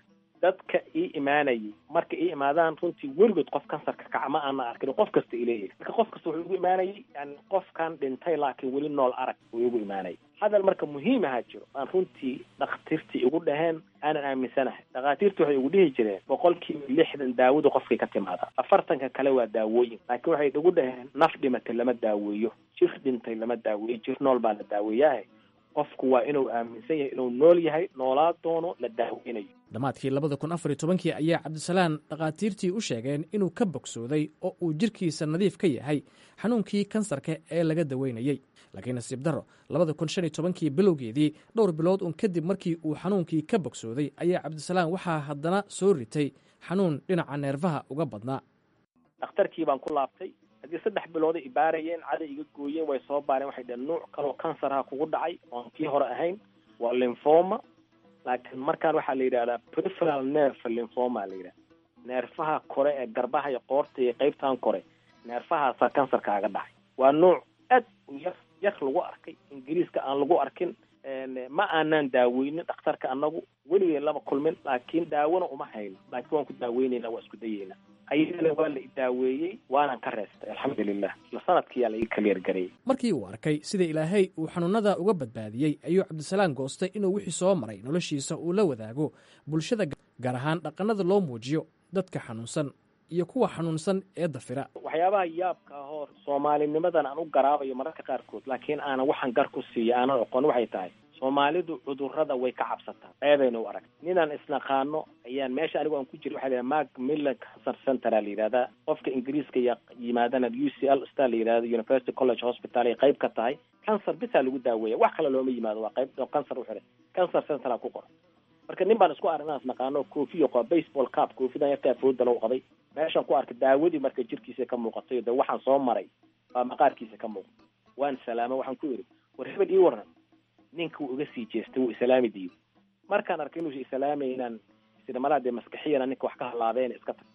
dadka ii imaanayay marka ii imaadaan runtii weligood qof kansarka kaca ma aana arkin qof kasta ileeyahay marka qof kasta wuxuu igu imaanayay yani qofkan dhintay laakiin weli nool arag uu igu imaanayay hadal marka muhiim ahaa jiro aan runtii dhakhtiirtii igu dhaheen aanan aaminsanahay dhakhaatiirtu waxay igu dhihi jireen boqolkiiba lixdan daawadu qofkay ka timaadaa afartanka kale waa daawooyin laakiin waxay igu dhaheen naf dhimatay lama daaweeyo jir dhintay lama daaweeyo jir nool baa la daaweeyahay qofku waa inuu aaminsan yahay inuu nool yahay noolaa doono la daaweynayo dhammaadkii labada kun afar iyo tobankii ayaa cabdisalaan dhakhaatiirtii u sheegeen inuu ka bogsooday oo uu jirkiisa nadiif ka yahay xanuunkii kansarka ee laga daweynayey laakiin nasiib darro labada kun shan iyo tobankii bilowgeedii dhowr bilood uun kadib markii uu xanuunkii ka bogsooday ayaa cabdisalaan waxaa haddana soo ritay xanuun dhinaca neerfaha uga badnaa dhakhtarkii baan ku laabtay haddii saddex bilooday ibaarayeen caday iga gooyeen way soo baareen waxay dhaheen nuuc kaloo kansarha kugu dhacay oon kii hore ahayn waa lymphoma laakiin markaan waxaa la yidhahdaa preferal nerve lymphoma la yidhahda neerfaha kore ee garbaha iyo qoorta iyo qeybtan kore neerfahaasaa kansarkaaga dhacay waa nuuc aad u yar yar lagu arkay ingiriiska aan lagu arkin ma aanaan daaweynin dhakhtarka anagu weligeen lama kulmin laakiin daawona uma hayno laakiin waan ku daaweynayna waa isku dayeynaa ayadana waa la idaaweeyey waanan ka reestay alxamdulilah isla sanadkiyaa la ii kaliyargareeyey markii uu arkay sida ilaahay uu xanuunada uga badbaadiyey ayuu cabdisalaan goostay inuu wixii soo maray noloshiisa uu la wadaago bulshada gaar ahaan dhaqannada loo muujiyo dadka xanuunsan iyo kuwa xanuunsan ee dafira waxyaabaha yaabka ahoo soomaalinimadan aan u garaabayo mararka qaarkood laakiin aanan waxaan gar ku siiya aanan oqon waxay tahay soomaalidu cudurrada way ka cabsataa ceebayna u arag ninaan isnaqaano ayaan meesha anigu aan ku jira waxa la yidhaha mark millan cancer centera la yidhahdaa qofka ingiriiska ya yimaadana u c l star la yidhahda university college hospital ay qayb ka tahay cancer bisaa lagu daaweeya wax kale looma yimaado waa qayb oo cancer u xiray cancer centera ku qoran marka nin baan isku aragna isnaqaano koofiyo qaba baseball cap koofidan yarkaa fooda lagu qaday meeshaan ku arkay daawadii marka jirkiisa ka muuqatay de waxaan soo maray baa maqaarkiisa ka muuqda waan salaamo waxaan ku yidhi war hebel ii waran ninka wuu iga sii jeestay wuu islaami diiday markaan arkay inuusa islaamay inaan sidamalaha dee maskaxiyana ninka wax ka halaabeen iska tag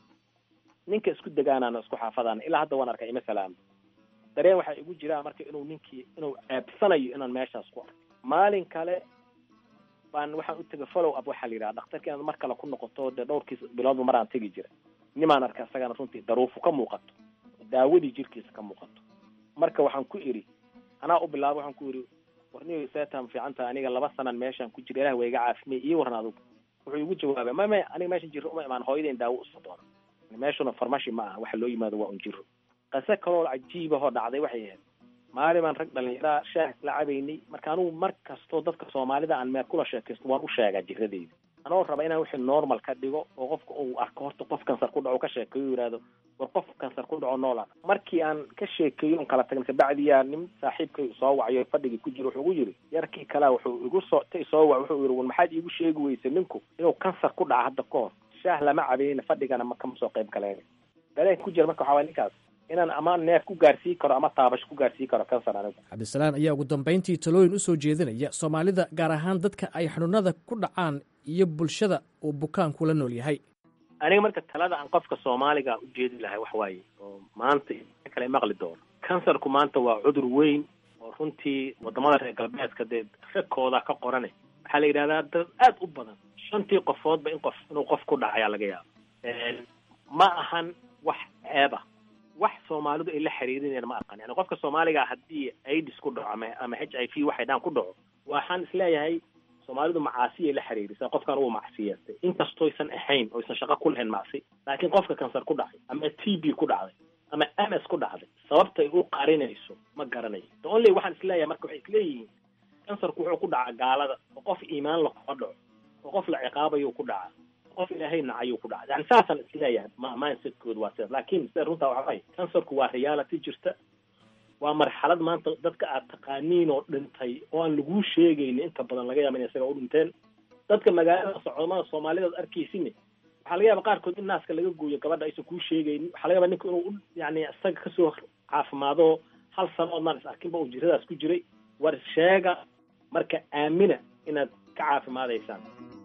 ninka isku degaanaana isku xaafadaana ilaa hadda waan arkay ima salaamo dareen waxaa igu jiraa marka inuu ninkii inuu ceebsanayo inaan meeshaas ku arkay maalin kale baan waxaan u tegay follow up waxaa la yidhaha dhakhtarki inaad mar kale ku noqoto dee dhowrkiis biloodba maraan tegi jira nimaan arkay isagana runtii daruufu ka muuqato daawadii jirkiisa ka muuqato marka waxaan ku idhi anaa u bilaaba waxaan ku idhi warniyo seetaan fiican tahay aniga laba sanan meeshaan ku jira ilah waa iga caafimay ii waran adugu wuxuu igu jawaabay ma may aniga meeshan jiro uma imaan hooyadeen daawo usoo doona meeshuna farmashi ma aha waxa loo yimaado waa un jiro qase kaloo cajiibahoo dhacday waxay ahayd maalin baan rag dhalinyaraa shaah isla cabaynay marka anugu mar kastoo dadka soomaalida aan meel kula sheekaysto waan u sheegaa jiradeyda anoo raba inaan wixii normal ka dhigo oo qofka uu arko horta qof kansar ku dhaco ka sheekeeyo yidhaahdo war qof kansar ku dhaco noola markii aan ka sheekeeyo on kala tagna kabacdiyaa nin saaxiibkay soo wacayo fadhigii ku jiro wuxuu ugu yiri yarkii kalea wuxuu igu soo ta soo wac wuxuu yiri war maxaad iigu sheegi weysay ninku inuu kansar ku dhaca hadda ka hor shaah lama cabayna fadhigana ma kama soo qayb galeen dareenka ku jira marka waxaa waay ninkaas inaan ama neef ku gaarsii karo ama taabasho ku gaarsii karo kansar anigu cabdisalaan ayaa ugu dambayntii talooyin u soo jeedinaya soomaalida gaar ahaan dadka ay xanuunada ku dhacaan iyo bulshada uu bukaanku la nool yahay aniga marka talada aan qofka soomaaliga u jeedi lahay wax waaye oo maanta kale maqli doono kansarku maanta waa cudur weyn oo runtii wadamada reer galbeedka dee ragkooda ka qorane waxaa la yidhahdaa dad aad u badan shantii qofoodba in qof inuu qof ku dhacayaa laga yaabo ma ahan wax ceeba wax soomaalidu ay la xiriirinayaan ma aqan yani qofka soomaaliga haddii aids ku dhaco ama ama h i v waxay dhaan ku dhaco waxaan isleeyahay soomaalidu macaasiyay la xiriirisa qofkan uu macsiyeestay inkastooysan ahayn oysan shaqo ku lahayn macsi laakiin qofka kansar ku dhacay ama t b ku dhacday ama ms ku dhacday sababtay u qarinayso ma garanayo the only waxaan isleeyahay marka waxay isleeyihiin kansarku wuxuu ku dhacaa gaalada oo qof iimaan la kuma dhaco oo qof la ciqaabayo ku dhaca qof ilaahay nacayuu ku dhacay yani saasaan isleeyahay ma mindsetkooda waa sidaas laakiin sida runtaa waxa waay kansarku waa reality jirta waa marxalad maanta dadka aad taqaaniin oo dhintay oo aan laguu sheegaynin inta badan laga yaaba inay isaga u dhinteen dadka magaalada socdamada soomaalida ad arkaysinne waxaa laga yaaba qaarkood in naaska laga gooyo gabadha aysan kuu sheegaynin waxaa laga yaaba ninka inuu yani isaga kasoo caafimaado hal sano oodnaan is arkinba uu jiradaas ku jiray war sheega marka aamina inaad ka caafimaadaysaan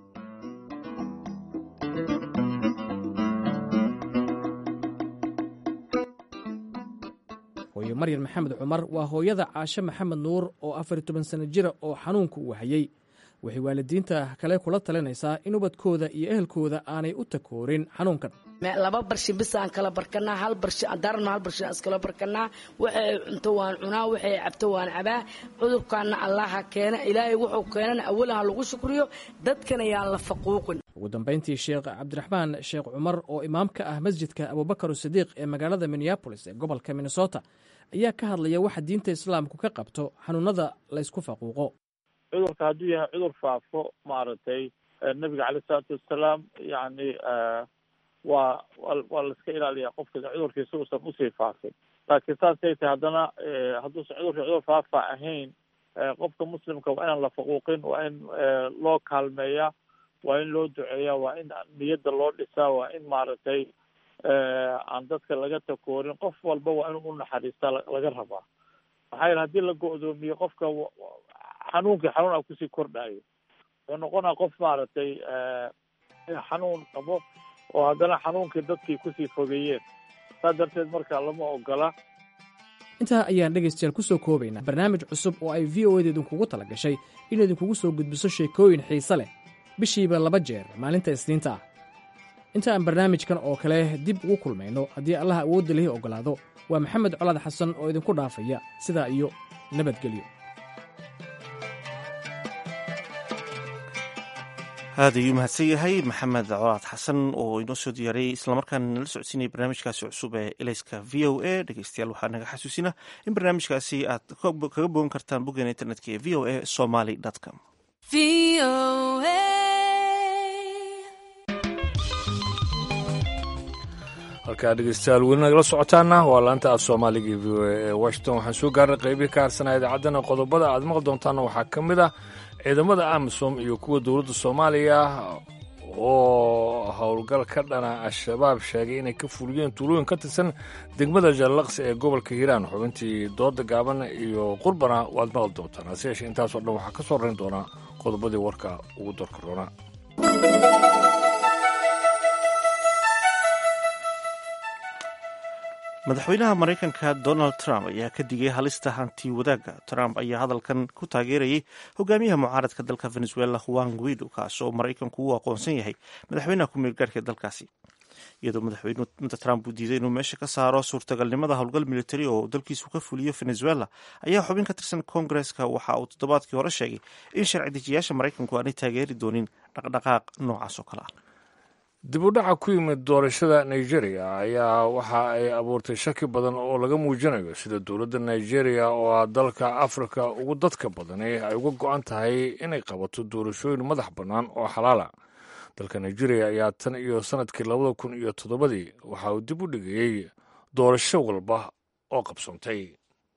hooyo maryan maxamed cumar waa hooyada caashe maxamed nuur oo afar iyo toban sano jira oo xanuunku uu hayey waxay waalidiinta kale kula talinaysaa in ubadkooda iyo ehelkooda aanay u takoorin xanuunkan laba barshi bis aan kala barkanaa hal barshi darno hal barshi aan iskala barkanaa waxay cunto waan cunaa waxay cabto waan cabaa cudurkaana allaha keena ilaahay wuxuu keenana awalaha lagu shukriyo dadkana yaan la faquuqin ugu dambayntii sheekh cabdiraxmaan sheekh cumar oo imaam ka ah masjidka abubakar sadiiq ee magaalada minneabolis ee gobolka minnesota ayaa ka hadlaya waxa diinta islaamku ka qabto xanuunada laysku faquuqo cudurka hadduu yahay cudur faafo maaragtay nabiga caleyh isalaatu wassalaam yacni waa waa laiska ilaaliyaa qofka cudurkiisa uusan usii faafin laakiin saasay tahay haddana hadduusan cudurka cudur faafa ahayn qofka muslimka waa inaan la faquuqin waa in loo kaalmeeyaa waa in loo duceeyaa waa in niyadda loo dhisaa waa in maaragtay aan dadka laga takoorin qof walba waa inuu unaxariistaa laga rabaa maxaa yeele haddii la go-doomiyo qofka xanuunkii xanuun a kusii kordhayo wuxuu noqonaa qof maaragtay xanuun qabo oo haddana xanuunkii dadkii kusii fogeeyeen saas darteed marka lama ogola intaa ayaan dhegaystayaal ku soo koobaynaa barnaamij cusub oo ay v o eda idinkugu tala gashay in idinkugu soo gudbiso sheekooyin xiise leh bishiiba laba jeer maalinta isniinta ah inta aan barnaamijkan oo kale dib ugu kulmayno haddii allaha awoodda lihi oggolaado waa maxamed colaad xasan oo idinku dhaafaya sidaa iyo nabadgelyo aad ayuu mahadsan yahay maxamed colaad xasan oo inoo soo diyaariyey islamarkaana nala socodsiinaya barnaamijkaasi cusub ee elayska v o a dhegeystayaal waxaa naga xasuusina in barnaamijkaasi aad kaga bogan kartaan boggeena internetka ee v o a somaly com halkaa dhegeystayaal weli nagala socotaana waa laanta af soomaaliga e v o a ee washington waxaan soo gaarnay qeybii ka harsanaa idaacaddana qodobada aad maqli doontaana waxaa ka mid ah ciidamada amisom iyo kuwa dowladda soomaaliya oo howlgal ka dhana al-shabaab sheegay inay ka fuliyeen tuulooyin ka tirsan degmada jallaqsi ee gobolka hiiraan xubintii dooda gaaban iyo qurbana waad maqli doontaan hase yeeshee intaasoo dhan waxaa ka soo rayn doonaa qodobadii warka ugu dorka roona madaxweynaha maraykanka donald trump ayaa ka digay halista hanti wadaagga trump ayaa hadalkan ku taageerayay hogaamiyaha mucaaradka dalka venezuela juan guido kaas oo maraykanku u aqoonsan yahay madaxweynaha ku meelgaarhka dalkaasi iyadoo madaxweyne trump uu diiday inuu meesha ka saaro suurtagalnimada howlgal militari oo dalkiisu ka fuliyo venezuela ayaa xubin ka tirsan koongareska waxa uu toddobaadkii hore sheegay in sharci dejiyaasha maraykanku aanay taageeri doonin dhaqdhaqaaq noocaas oo kale ah dib u dhaca ku yimid doorashada nigeria ayaa waxa ay abuurtay shaki badan oo laga muujinayo sida dowladda nigeria oo ah dalka afrika ugu dadka badani ay uga go-an tahay inay qabato doorashooyin madax bannaan oo xalaala dalka nigeria ayaa tan iyo sanadkii labada kun iyo toddobadii waxa uu dib u dhigayey doorasho walba oo qabsoontay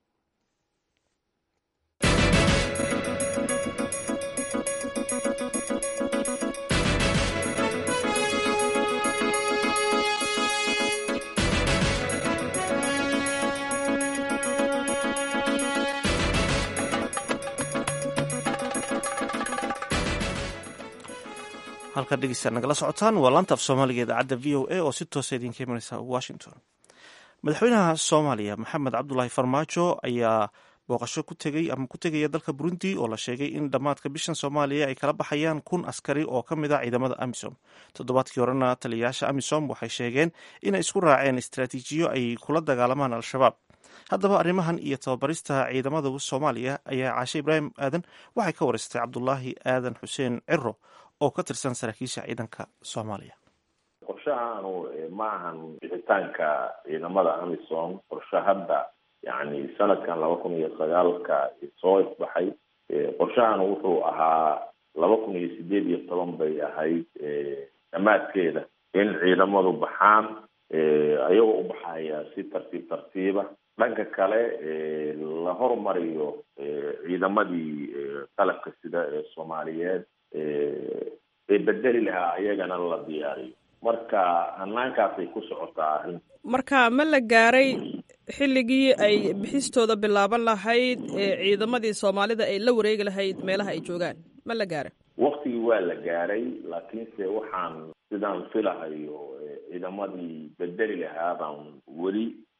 halkaad dhegeystaad nagala socotaan waa laanta af soomaaliga idaacadda v o a oo si toosa idinka imanaysa washington madaxweynaha soomaaliya maxamed cabdulaahi farmaajo ayaa booqasho ku tegay ama ku tegaya dalka burundi oo la sheegay in dhammaadka bishan soomaaliya ay kala baxayaan kun askari oo ka mid ah ciidamada amisom toddobaadkii horena taliyayaasha amisom waxay sheegeen inay isku raaceen istraatiijiyo ay kula dagaalamaan al-shabaab haddaba arrimahan iyo tababarista ciidamada soomaaliya ayaa caashe ibraahim aadan waxay ka wareystay cabdulaahi aadan xuseen ciro oo ka tirsan saraakiisha ciidanka soomaaliya qorshahaanu ma ahan bixitaanka ciidamada amisom qorshe hadda yani sanadkan laba kun iyo sagaalka soo ifbaxay qorshahan wuxuu ahaa laba kun iyo sideed iyo toban bay ahayd dhammaadkeeda in ciidamadu baxaan ayagoo u baxaya si tartiib tartiiba dhanka kale la hormariyo ciidamadii qalabka sida ee soomaaliyeed ee bedeli lahaa ayagana la diyaariyo marka hanaankaasay ku socotaa arrin marka ma la gaaray xilligii ay bixistooda bilaaban lahayd ee ciidamadii soomaalida ay la wareegi lahayd meelaha ay joogaan ma la gaaray waktigii waa la gaaray laakiinse waxaan sidaan filahayo ciidamadii bedeli lahaa baan weli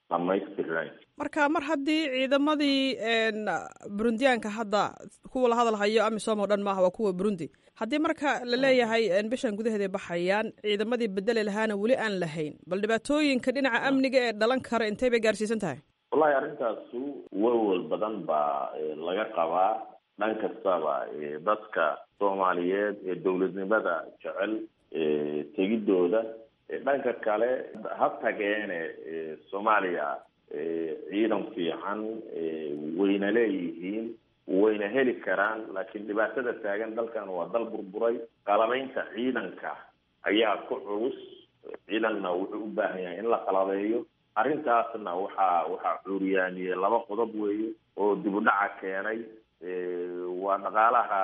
dhamaystirnayn marka mar haddii ciidamadii burundiyaanka hadda kuwa la hadalhayo amisom oo dhan maaha waa kuwa burundi haddii marka la leeyahay bishan gudaheeday baxayaan ciidamadii bedeli lahaana weli aan lahayn bal dhibaatooyinka dhinaca amniga ee dhalan kara intay bay gaarsiisan tahay wallahi arrintaasu walwal badan baa laga qabaa dhan kastaba dadka soomaaliyeed ee dowladnimada jecel tegidooda dhanka kale ha tageene soomaaliya ciidan fiican wayna leeyihiin wayna heli karaan laakiin dhibaatada taagan dalkan waa dal burburay qalabaynta ciidanka ayaa ku culus ciidanna wuxuu u baahan yahay in la qalabeeyo arrintaasna waxaa waxaa cuuriyaaniyey laba qodob weeye oo dib u dhaca keenay waa dhaqaalaha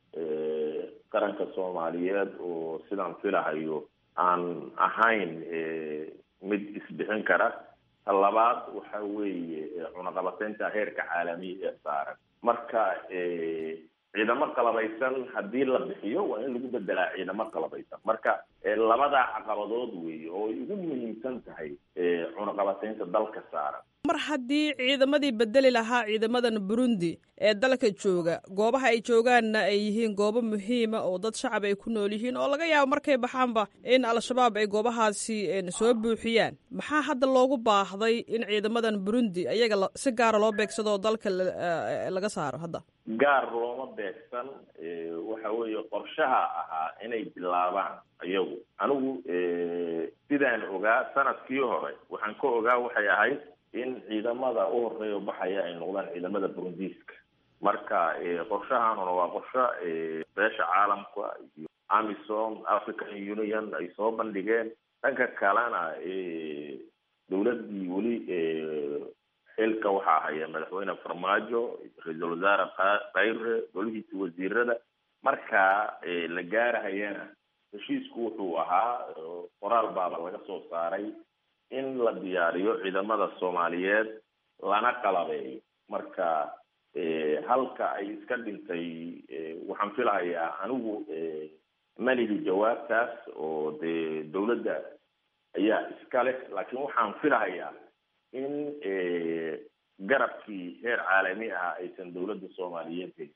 qaranka soomaaliyeed oo sidaan filahayo aan ahayn mid isbixin kara ta labaad waxa weeye cunaqabateynta heerka caalamiya ee saaran marka ciidamo qalabaysan haddii la bixiyo waa in lagu bedelaa ciidamo qalabaysan marka labadaa caqabadood weeye oo ay ugu muhiimsan tahay cunaqabateynta dalka saaran mar haddii ciidamadii bedeli lahaa ciidamadan burundi ee dalka jooga goobaha ay joogaanna ay yihiin goobo muhiima oo dad shacab ay ku nool yihiin oo laga yaabo markay baxaanba in al-shabaab ay goobahaasi soo buuxiyaan maxaa hadda loogu baahday in ciidamadan burundi ayaga si gaara loo beegsado oo dalka laga saaro hadda gaar looma beegsan waxa weeye qorshaha ahaa inay bilaabaan iyagu anigu sidaan ogaa sanadkii hore waxaan ka ogaa waxay ahayd in ciidamada u horeeya baxaya ay noqdaan ciidamada burundiiska marka qorshahanuna waa qorsho beesha caalamka iyo amisom african union ay soo bandhigeen dhanka kalena dowladdii weli xilka waxaa haya madaxweyne farmaajo ra-iisul wasaare kayre golihiisa wasiirada marka la gaarahayana heshiisku wuxuu ahaa qoraal baaba laga soo saaray in la diyaariyo ciidamada soomaaliyeed lana qalabeeyo marka halka ay iska dhintay waxaan filahayaa anigu malihi jawaabtaas oo dee dowladda ayaa iska leh laakiin waxaan filahayaa in garabkii heer caalami ah aysan dowladda soomaaliyeed helin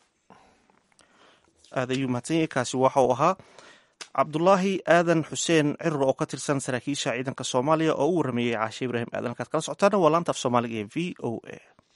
aad ayuu mahadsan yahay kaasi waxa uu ahaa cabdulaahi aadan xuseen cirur oo ka tirsan saraakiisha ciidanka soomaaliya oo u warameeyey caashe ibraahim aadan halkaad kala socotaana waa laanta af soomaaliga ee v o a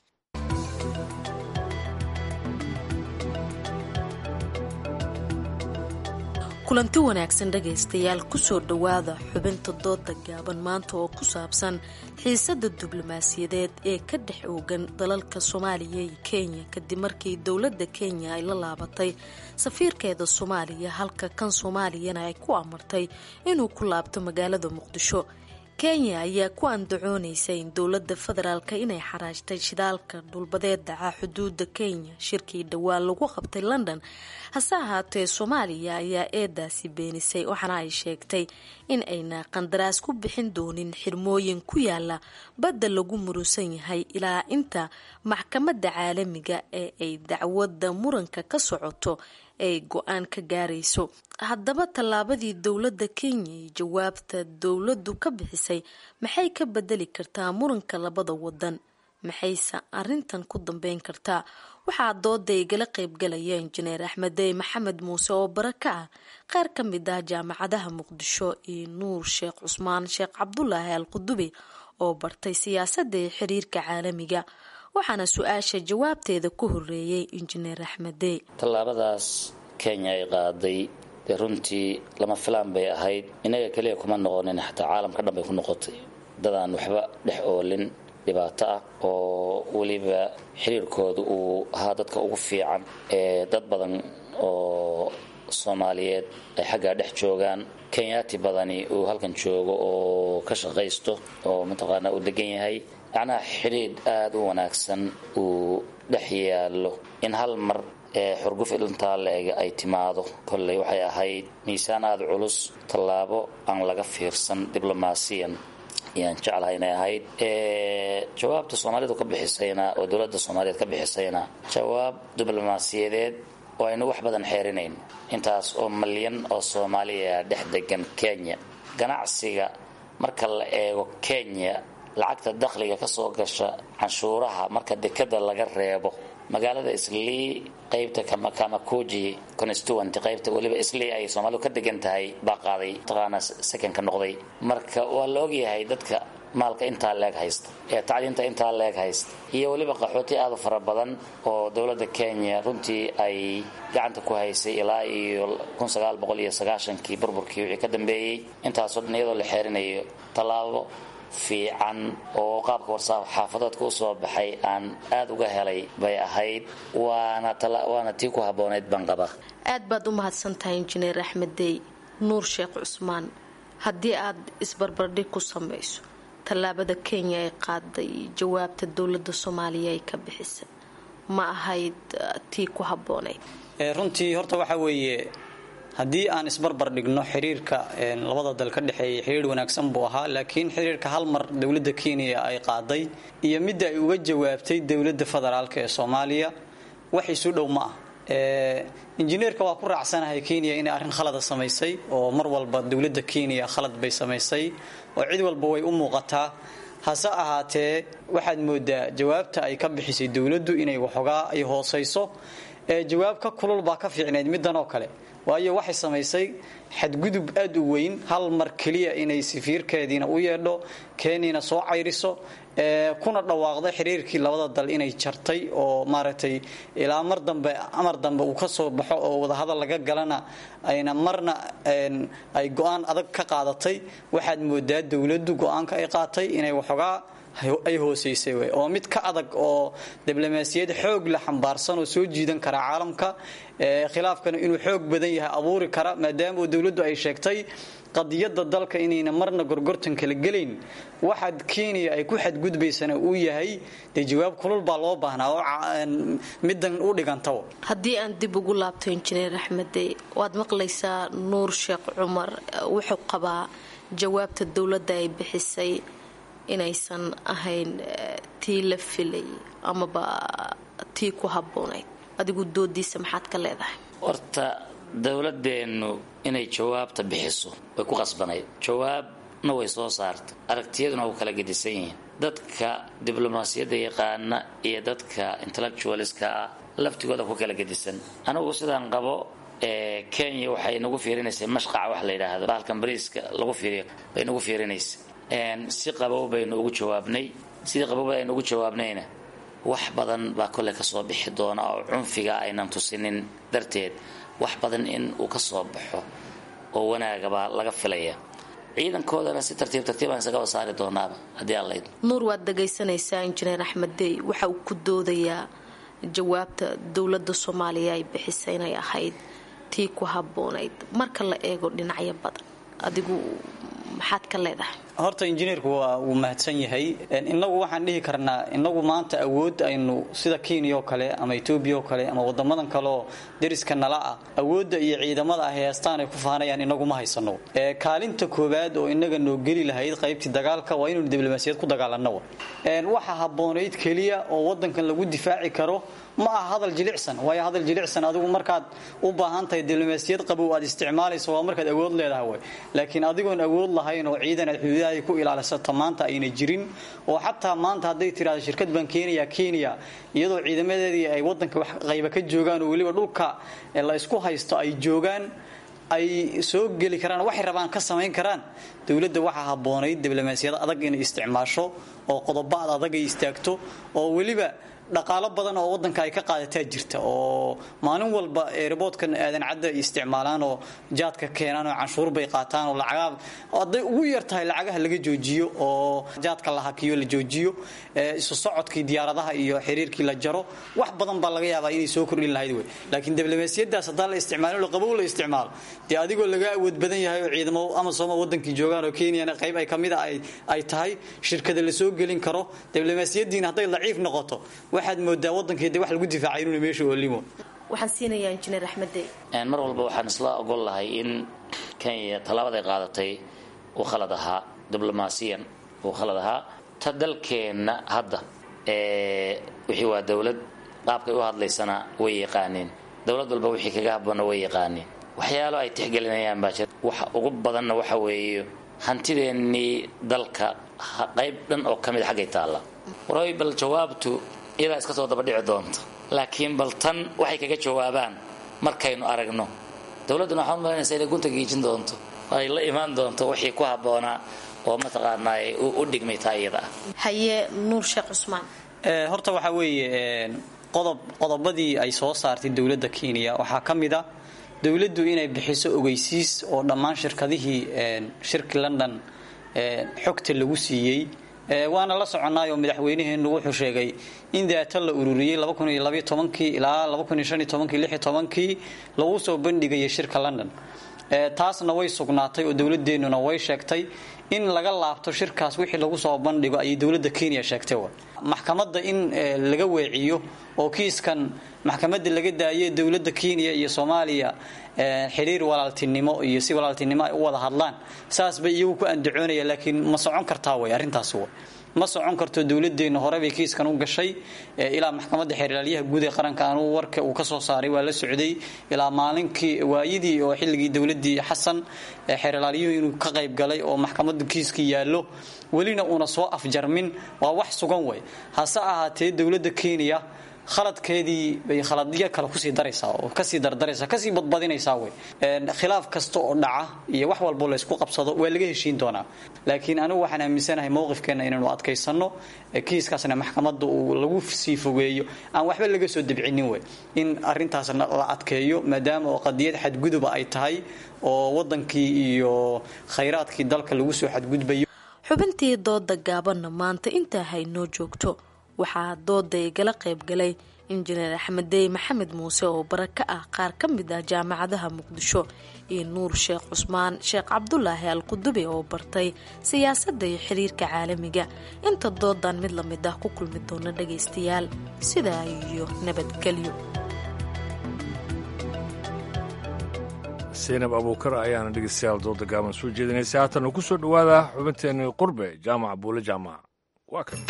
kulanti wanaagsan dhegaystayaal kusoo dhowaada xubinta dooda gaaban maanta oo ku saabsan xiisada diblomaasiyadeed ee ka dhex oogan dalalka soomaaliya iyo kenya kadib markii dowladda kenya ay la laabatay safiirkeeda soomaaliya halka kan soomaaliyana ay ku amartay inuu ku laabto magaalada muqdisho kenya ayaa ku andacoonaysa in dowladda federaalka inay xaraajtay shidaalka dhulbadeed dhaca xuduuda kenya shirkii dhowaan lagu qabtay london hase ahaatee soomaaliya ayaa eedaasi beenisay waxaana ay sheegtay in ayna qandaraas ku bixin doonin xirmooyin ku yaala badda lagu murusan yahay ilaa inta maxkamadda caalamiga ee ay dacwadda muranka ka socoto ay go-aan ka gaarayso haddaba tallaabadii dowladda kenya iyo jawaabta dowladdu ka bixisay maxay ka bedeli kartaa muranka labada wadan maxayse arintan ku dambeyn kartaa waxaa dooda igala qeybgalaya injineer axmedey maxamed muuse oo baraka ah qaar ka mid ah jaamacadaha muqdisho iyo nuur sheekh cusmaan sheekh cabdulaahi al qudube oo bartay siyaasadda iyo xiriirka caalamiga waxaana su-aasha jawaabteeda ku horeeyey injineer axmedey tallaabadaas kenya ay qaaday dee runtii lama filaan bay ahayd inaga keliya kuma noqonin xataa caalamka dhan bay ku noqotay dadaan waxba dhex oolin dhibaato ah oo weliba xiriirkooda uu ahaa dadka ugu fiican ee dad badan oo soomaaliyeed ay xaggaa dhex joogaan kenyaati badani uu halkan joogo oo ka shaqaysto oo mataqaanaa uu degan yahay macnaha xidhiidh aada u wanaagsan uu dhex yaallo in hal mar ee xurguf ilintaa la-ega ay timaado kolley waxay ahayd miisaan aada culus tallaabo aan laga fiirsan diblomaasiyan ayaan jeclahay inay ahayd jawaabta soomaalidu ka bixisayna oo dowladda soomaaliyeed ka bixisayna jawaab diblomaasiyadeed oo aynu wax badan xeerinayn intaas oo malyan oo soomaaliya dhex degan kenya ganacsiga marka la eego kenya lacagta dakhliga ka soo gasha canshuuraha marka dekada laga reebo magaalada islii qaybta kamakuji constituent qaybta weliba islii ay soomaalidu ka degan tahay baa qaaday taqaana sekonka noqday marka waa la ogyahay dadka maalka intaa leeg haysta ee tacliinta intaa leeg haysta iyo weliba qaxooti aad u fara badan oo dowladda kenya runtii ay gacanta ku haysay ilaa iyo kii burburkii wixii ka dambeeyey intaasoo dhan iyadoo la xeerinayo tallaabo fiican oo qaabka warsaaf xaafadoodka u soo baxay aan aad uga helay bay ahayd waana tii ku habboonayd banqaba aad baad u mahadsantahay injineer axmed dey nuur sheekh cusmaan haddii aad isbarbardhig ku samayso tallaabada kenya ay qaaday jawaabta dowladda soomaaliya ay ka bixisay ma ahayd tii ku habboonayd runtii horta waxa weeye haddii aan isbarbar dhigno xiriirka labada dal ka dhexeeya xiriir wanaagsan buu ahaa laakiin xiriirka hal mar dowladda kenya ay qaaday iyo midda ay uga jawaabtay dowladda federaalk ee soomaaliya wax isu dhow ma ah injineerka waa ku raacsanahay kenya inay arrin khalada samaysay oo mar walba dowladda kenya khalad bay samaysay oo cid walba way u muuqataa hase ahaatee waxaad moodaa jawaabta ay ka bixisay dowladdu inay waxoogaa ay hoosayso jawaab ka kulul baa ka fiicnayd middan oo kale waayo waxay samaysay xadgudub aad u weyn hal mar keliya inay safiirkeediina u yeedho kenyana soo cayriso kuna dhawaaqday xiriirkii labada dal inay jartay oo maaragtay ilaa mar dambe amar dambe uu ka soo baxo oo wadahadal laga galana ayna marna ay go-aan adag ka qaadatay waxaad moodaa dowladdu go-aanka ay qaatay inay waxoogaa ay hoosaysay wey oo mid ka adag oo diblomaasiyad xoog la xambaarsan oo soo jiidan kara caalamka khilaafkana inuu xoog badan yahay abuuri kara maadaama dowladdu ay sheegtay qadiyada dalka inayna marna gorgortan kala gelayn waxaad kenya ay ku xadgudbaysana uu yahay dee jawaab kulul baa loo baahnaa oo middan u dhigantaba haddii aan dib ugu laabto injineer axmede waad maqlaysaa nuur sheekh cumar wuxuu qabaa jawaabta dowladda ay bixisay inaysan ahayn tii la filay amaba tii ku habboonayd adigu doodiisa maxaad ka leedahay horta dowladeennu inay jawaabta bixiso way ku qasbanayd jawaabna way soo saartay aragtiyaduna way kala gedisan yihiin dadka diblomaasiyadda yaqaana iyo dadka intellectualiska ah laftigooda ku kala gedisan anigu sidaan qabo kenya waxay nagu fiirinaysay mashqaca wax la yidhaahdo bahalkan bariiska lagu fiiriyo bay nagu fiirinaysay si qabow baynu ugu jawaabnay sidii qabow aynu ugu jawaabnayna wax badan baa kolle kasoo bixi doona oo cunfiga aynan tusinin darteed wax badan in uu ka soo baxo oo wanaagabaa laga filaya ciidankoodana si tartiib tartiibaan isagaba saari doonaaba haddii aan laydmo nuur waad dhagaysanaysaa injineer axmed dey waxa uu ku doodayaa jawaabta dowladda soomaaliya ay bixisay inay ahayd tii ku habboonayd marka la eego dhinacyo badan adigu maxaad ka leedahay horta injineerku waa wuu mahadsan yahay inagu waxaan dhihi karnaa inagu maanta awood aynu sida kenya oo kale ama etoobiya oo kale ama wadamadan kaleoo deriska nala ah awoodda iyo ciidamada ah heestaan ay ku faanayaan inagu ma haysano kaalinta koowaad oo inaga noo geli lahayd qaybtii dagaalka waa inaynu diblomaasiyad ku dagaalano waxa habboonayd keliya oo wadankan lagu difaaci karo ma aha hadal jilicsan waayo hadal jilicsan adigu markaad u baahan tahay diblomaasiyad qabow aad isticmaalayso waa markaad awood leedahay way laakiin adigoon awood lahayn oo ciidan aad xuduudahay ku ilaalisato maanta ayna jirin oo xataa maanta hadday tiraahdo shirkad baan keenaya kenya iyadoo ciidamadeedii ay wadanka wax qayba ka joogaan oo weliba dhulka la isku haysto ay joogaan ay soo geli karaan waxay rabaan ka samayn karaan dowladda waxaa habboonayd diblomaasiyad adag inay isticmaasho oo qodobaad adag ay istaagto oo weliba dhaqaalo badan oo wadanka ay ka qaadataa jirta oo maalin walba eeraboodkan aadan cadda ay isticmaalaan oo jaadka keenaan oo canshuur bay qaataan oo lacagaa hadday ugu yar tahay lacagaha laga joojiyo oo jaadka la hakiyo la joojiyo isu socodkii diyaaradaha iyo xiriirkii la jaro wax badan baa laga yaabaa inay soo kordhin lahayd wey laakiin diblomaasiyadaas haddaan la isticmaalin oo qabow la isticmaalo dee adigoo laga awood badan yahay oo ciidamo amasooma wadankii joogaan oo kenyana qayb ay kamid a ay tahay shirkada la soo gelin karo diblomaasiyadiina hadday daciif noqoto waxaad moodaa wadankeeda wax lagu difaacay inuuna meesha oolimo waxaan siinayaa injineer axmede mar walba waxaan isla ogol lahay in kenya tallaabaday qaadatay uu khalad ahaa diblomaasiyan uu khalad ahaa ta dalkeenna hadda wixii waa dowlad qaabkay u hadlaysana way yaqaaneen dowlad walba wixii kaga habboona way yaqaaneen waxyaalo ay tixgelinayaan baa jira waxa ugu badanna waxa weeye hantideennii dalka qayb dhan oo ka mid xaggay taalla waray bal jawaabtu iyadaa iska soo dabadhici doonta laakiin bal tan waxay kaga jawaabaan markaynu aragno dowladduna waxaan umalaynaysa inay gunta giijin doonto ay la imaan doonto wixii ku habboonaa oo mataqaanaa u dhigmay taa iyada ah haye nuur sheekh cusmaan horta waxaa weeye qodob qodobadii ay soo saartay dowladda kenya waxaa ka mid a dowladdu inay bixiso ogeysiis oo dhammaan shirkadihii shirki london xogta lagu siiyey waana la soconnaayoo madaxweynaheenu wuxuu sheegay in daata la ururiyey ilaa kii lagu soo bandhigayay shirka london taasna way sugnaatay oo dowladeennuna way sheegtay in laga laabto shirkaas wixii lagu soo bandhigo ayay dowladda kenya sheegtay maxkamadda in laga weeciyo oo kiiskan maxkamadda laga daaye dowladda kenya iyo soomaaliya xiriir walaaltinimo iyo si walaaltinimo ay u wada hadlaan saas bay iyagu ku andacoonaya laakiin ma socon kartaa way arrintaas way ma socon karto dowladeenna horebay kiiskan u gashay ilaa maxkamadda xeerlaalyaha guud ee qaranka anuu warka uu ka soo saaray waa la socday ilaa maalinkii waayidii oo xilligii dowladii xasan xeerlaalyuhu inuu ka qayb galay oo maxkamadda kiiskii yaallo welina uuna soo afjarmin waa wax sugan way hase ahaatee dowladda kenya khaladkeedii bay khaladyo kale kusii daraysaa oo kasii dardaraysaa kasii badbadinaysaa wey khilaaf kasta oo dhaca iyo wax walbo laysku qabsado waa laga heshiin doonaa laakiin anigu waxaan aaminsanahay mowqifkeenna inaynu adkaysanno kiiskaasna maxkamadda uu lagu sii fogeeyo aan waxba laga soo debcinin wey in arintaasna la adkeeyo maadaama oo qadiyad xadguduba ay tahay oo wadankii iyo khayraadkii dalka lagu soo xadgudbayo xubintii dooda gaabanna maanta intaa haynoo joogto waxaa dooda igala qaybgalay injineer axmed dey maxamed muuse oo bara ka ah qaar ka mid ah jaamacadaha muqdisho iyo nuur sheekh cusmaan sheekh cabdulaahi al qudube oo bartay siyaasadda iyo xiriirka caalamiga inta doodan mid lamid ah ku kulmi doona dhagaystayaal sidaa iyo nabadgelyo saynab abuukar ayaana dhegeystayaal dooda gaaban soo jeedinaysa haatan ku soo dhowaada xubinteenii qurbe jaamac buule jaamac waa kan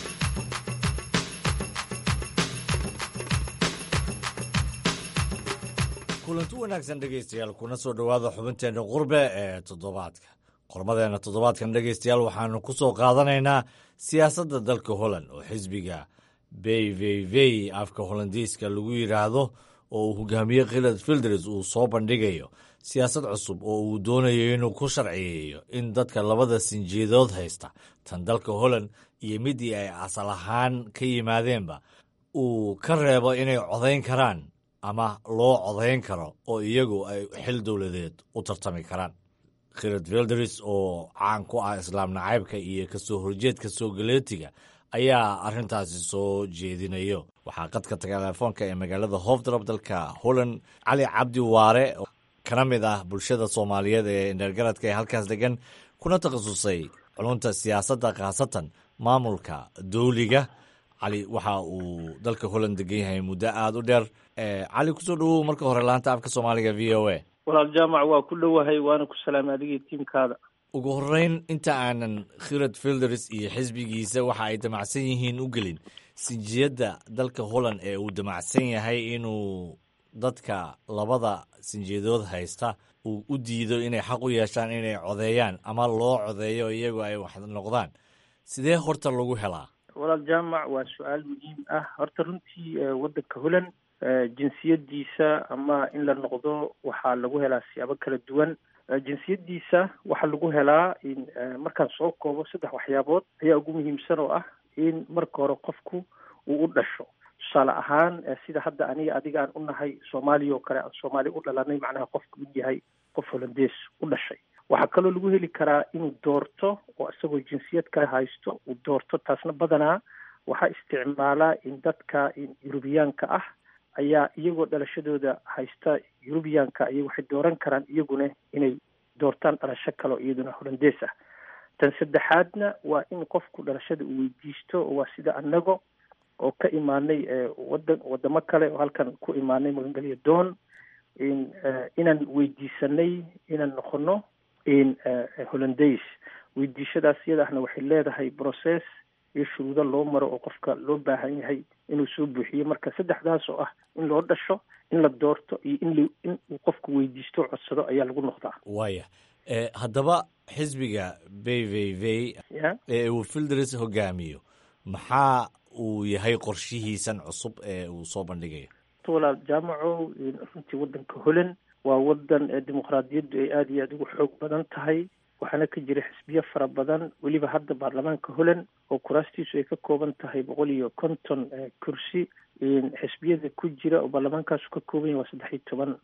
kulanti wanaagsan dhegaystayaal kuna soo dhowaada xubinteenna qurbe ee toddobaadka qormadeenna toddobaadkan dhegaystayaal waxaanu ku soo qaadanaynaa siyaasadda dalka holland oo xisbiga beyveyvey afka holandiiska lagu yidhaahdo oo uu hogaamiye khilad filders uu soo bandhigayo siyaasad cusub oo uu doonayo inuu ku sharciyeeyo in dadka labada sinjiidood haysta tan dalka holland iyo midii ay asal ahaan ka yimaadeenba uu ka reebo inay codayn karaan ama loo codayn karo oo iyagu ay xil dowladeed u tartami karaan khilad filders oo caan ku ah islaam nacaybka iyo kasoo horjeedka soo galeetiga ayaa arrintaasi soo jeedinayo waxaa qadka telefoonka ee magaalada hofdrop dalka holland cali cabdi waare kana mid ah bulshada soomaaliyeed ee indheergaradka ee halkaas degan kuna takhasusay culunta siyaasadda khaasatan maamulka dowliga cali waxa uu dalka holland degan yahay muddo aada u dheer cali kusoo dhawow marka hore laanta afka soomaaliga v o a walaal jaamac waa ku dhowahay waana ku salaamay adigii tiimkaada ugu horeyn inta aanan khirad filders iyo xisbigiisa waxa ay damacsan yihiin u gelin sinjiyadda dalka holland ee uu damacsan yahay inuu dadka labada sinjiyadood haysta uu u diido inay xaq u yeeshaan inay codeeyaan ama loo codeeyo iyagu ay wax noqdaan sidee horta lagu helaa walaal jaamac waa su-aal muhiim ah horta runtii waddanka holland jinsiyadiisa ama in la noqdo waxaa lagu helaa siyaabo kala duwan jinsiyadiisa waxaa lagu helaa in markaan soo koobo saddex waxyaabood ayaa ugu muhiimsan oo ah in marka hore qofku uu u dhasho tusaale ahaan sida hadda aniga adiga aan u nahay soomaaliya oo kale aan soomaali u dhalanay macnaha qofku uu yahay qof holandees u dhashay waxaa kaloo lagu heli karaa inuu doorto oo isagoo jinsiyad kale haysto uu doorto taasna badanaa waxaa isticmaalaa in dadka yurubiyaanka ah ayaa iyagoo dhalashadooda haysta yurubiyaanka iyo waxay dooran karaan iyaguna inay doortaan dhalasho kale oo iyaduna holandees ah tan saddexaadna waa in qofku dhalashada uu weydiisto oo waa sida annago oo ka imaanay wadan wadamo kale oo halkan ku imaanay magangelya doon in inaan weydiisanay inaan noqono in holandays weydiishadaas iyada ahna waxay leedahay process iyo shuruudo loo maro oo qofka loo baahan yahay inuu soo buuxiyo marka saddexdaas oo ah in loo dhasho in la doorto iyo in in uu qofku weydiisto o codsado ayaa lagu noqdaa waaya haddaba xisbiga b v v ee uu filders hogaamiyo maxaa uu yahay qorshihiisan cusub ee uu soo bandhigayo walaal jaamaco runtii waddanka holand waa wadan dimuqraadiyaddu ay aada iyo aada ugu xoog badan tahay waxaana ka jira xisbiyo fara badan weliba hadda baarlamaanka holand oo kuraastiisu ay ka kooban tahay boqol iyo konton kursi xisbiyada ku jira oo baarlamaankaasu ka kooban yahay waa saddex iyo toban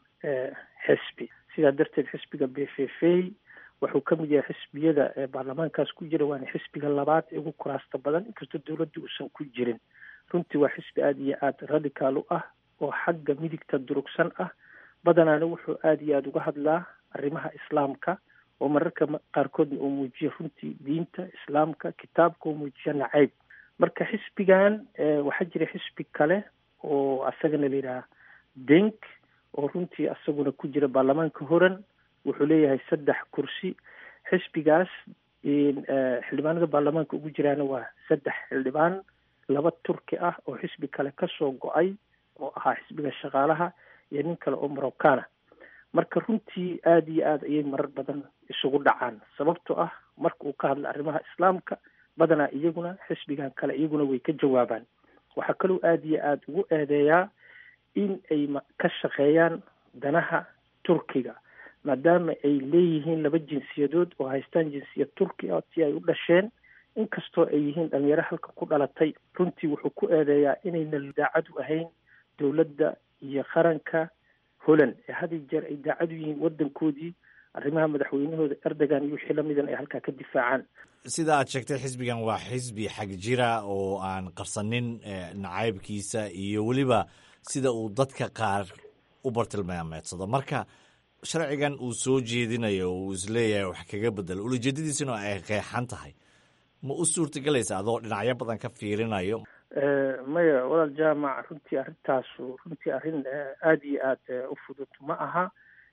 xisbi sidaa darteed xisbiga b f f wuxuu ka mid yahay xisbiyada baarlamaankaas ku jira waana xisbiga labaad ee ugu kuraasta badan inkastoo dowladda uusan ku jirin runtii waa xisbi aada iyo aada radicaal u ah oo xagga midigta durugsan ah badanaana wuxuu aada iyo aada uga hadlaa arrimaha islaamka oo mararka qaarkoodna uu muujiyo runtii diinta islaamka kitaabka uu muujiyo nacayb marka xisbigan waxaa jira xisbi kale oo asagana la yidhaha denk oo runtii asaguna ku jira baarlamaanka horan wuxuu leeyahay saddex kursi xisbigaas xildhibaanada baarlamaanka ugu jiraana waa saddex xildhibaan laba turki ah oo xisbi kale kasoo go-ay oo ahaa xisbiga shaqaalaha iyo nin kale oo morocana marka runtii aada iyo aada ayay marar badan isugu dhacaan sababtoo ah marka uu ka hadla arrimaha islaamka badanaa iyaguna xisbigan kale iyaguna way ka jawaabaan waxaa kaloo aada iyo aada ugu eedeeyaa in ay ka shaqeeyaan danaha turkiga maadaama ay leeyihiin laba jinsiyadood oo haystaan jinsiyad turki ah si ay u dhasheen inkastoo ay yihiin dhalinyaro halka ku dhalatay runtii wuxuu ku eedeeyaa inayna daacad u ahayn dowladda iyo qaranka holland ee had iyo jeer ay daacad u yihiin waddankoodii arrimaha madaxweynahooda erdogan iyo wixii lamidan ay halkaa ka difaacaan sida aad sheegtay xisbigan waa xisbi xag jira oo aan qarsanin nacaybkiisa iyo weliba sida uu dadka qaar u bartilmaameedsado marka sharcigan uu soo jeedinayo uu isleeyahay wax kaga bedelo ulajeedadiisuna ay qeexan tahay ma u suurtagelaysa adoo dhinacyo badan ka fiirinayo maya walaal jaamac runtii arrintaasu runtii arrin aada iyo aada u fudud ma aha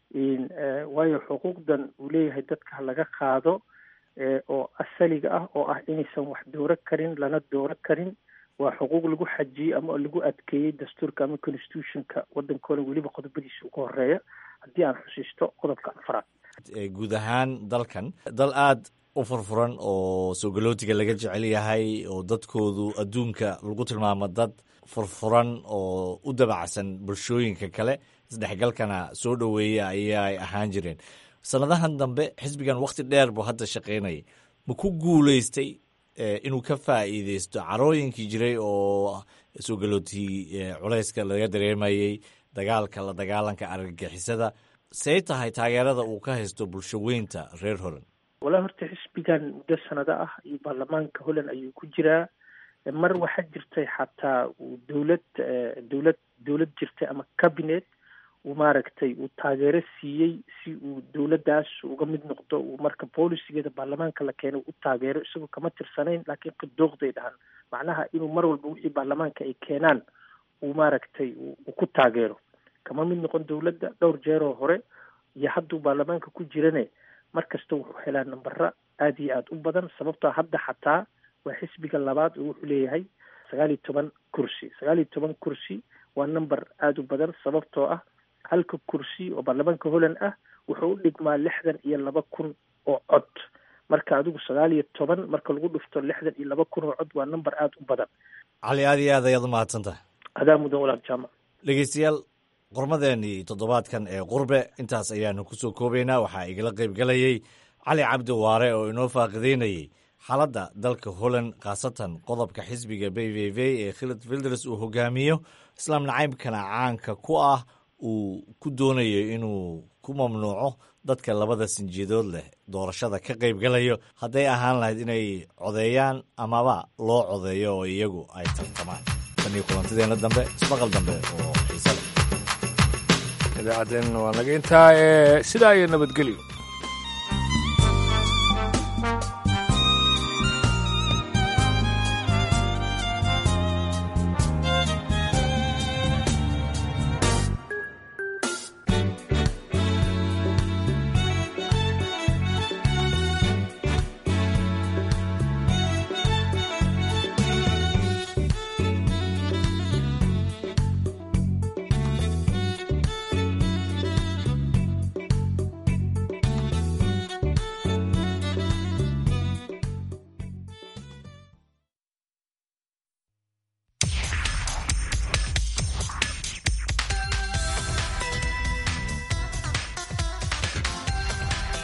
waayo xuquuqdan uu leeyahay dadka laga qaado oo asaliga ah oo ah inaysan wax dooro karin lana dooro karin waa xuquuq lagu xajiyey ama lagu adkeeyey dastuurka ama constitutionka waddankoona weliba qodobadiisa ugu horeeya haddii aan xusiisto qodobka afraad guud ahaan dalkan dal aada u furfuran oo soo galootiga laga jecel yahay oo dadkoodu adduunka lagu tilmaamo dad furfuran oo u dabacsan bulshooyinka kale isdhexgalkana soo dhoweeya ayay ahaan jireen sanadahan dambe xisbigan wakhti dheer buu hadda shaqaynayay ma ku guulaystay inuu ka faa'iideysto carooyinkii jiray oo soo galootii culayska laga dareemayey dagaalka la dagaalanka argagixisada say tahay taageerada uu ka haysto bulsho weynta reer holand walaa horta xisbigan muddo sanado ah iyo baarlamaanka holland ayuu ku jiraa mar waxaa jirtay xataa uu dowlad dowlad dowlad jirtay ama cabinet uu maaragtay uu taageero siiyey si uu dowladdaas uga mid noqdo uu marka boolisigeeda baarlamaanka la keenay u taageero isagoo kama tirsanayn laakiin qidooqday dhahan macnaha inuu mar walba wixii baarlamaanka ay keenaan uu maaragtay uu ku taageero kama mid noqon dowladda dhowr jeeroo hore iyo hadduu baarlamaanka ku jirane mar kasta wuxuu helaa nambara aada iyo aada u badan sababtoo hadda xataa waa xisbiga labaad oo wuxuu leeyahay sagaal iyo toban kursi sagaal iyo toban kursi waa number aada u badan sababtoo ah halka kursi oo baarlamaanka holland ah wuxuu u dhigmaa lixdan iyo laba kun oo cod marka adigu sagaal iyo toban marka lagu dhufto lixdan iyo laba kun oo cod waa number aada u badan cali aada iyo aad ayaad umahadsan tahay adaa mudan walaal jaamac dhegeystayaal qormadeenii toddobaadkan ee qurbe intaas ayaanu kusoo koobaynaa waxaa igala qayb galayey cali cabdi waare oo inoo faaqideynayey xaaladda dalka holland khaasatan qodobka xisbiga b v v ee khilad filders uu hogaamiyo islaam nacaybkana caanka ku ah uu ku doonayo inuu ku mamnuuco dadka labada sinjiyadood leh doorashada ka qayb galayo hadday ahaan lahayd inay codeeyaan amaba loo codeeyo oo iyagu ay tartamaan tan iyo kulantideena dambe ismaqal dambe oo xiise leh idaacadeen waa naga intaa ee sidaa iyo nabadgelyo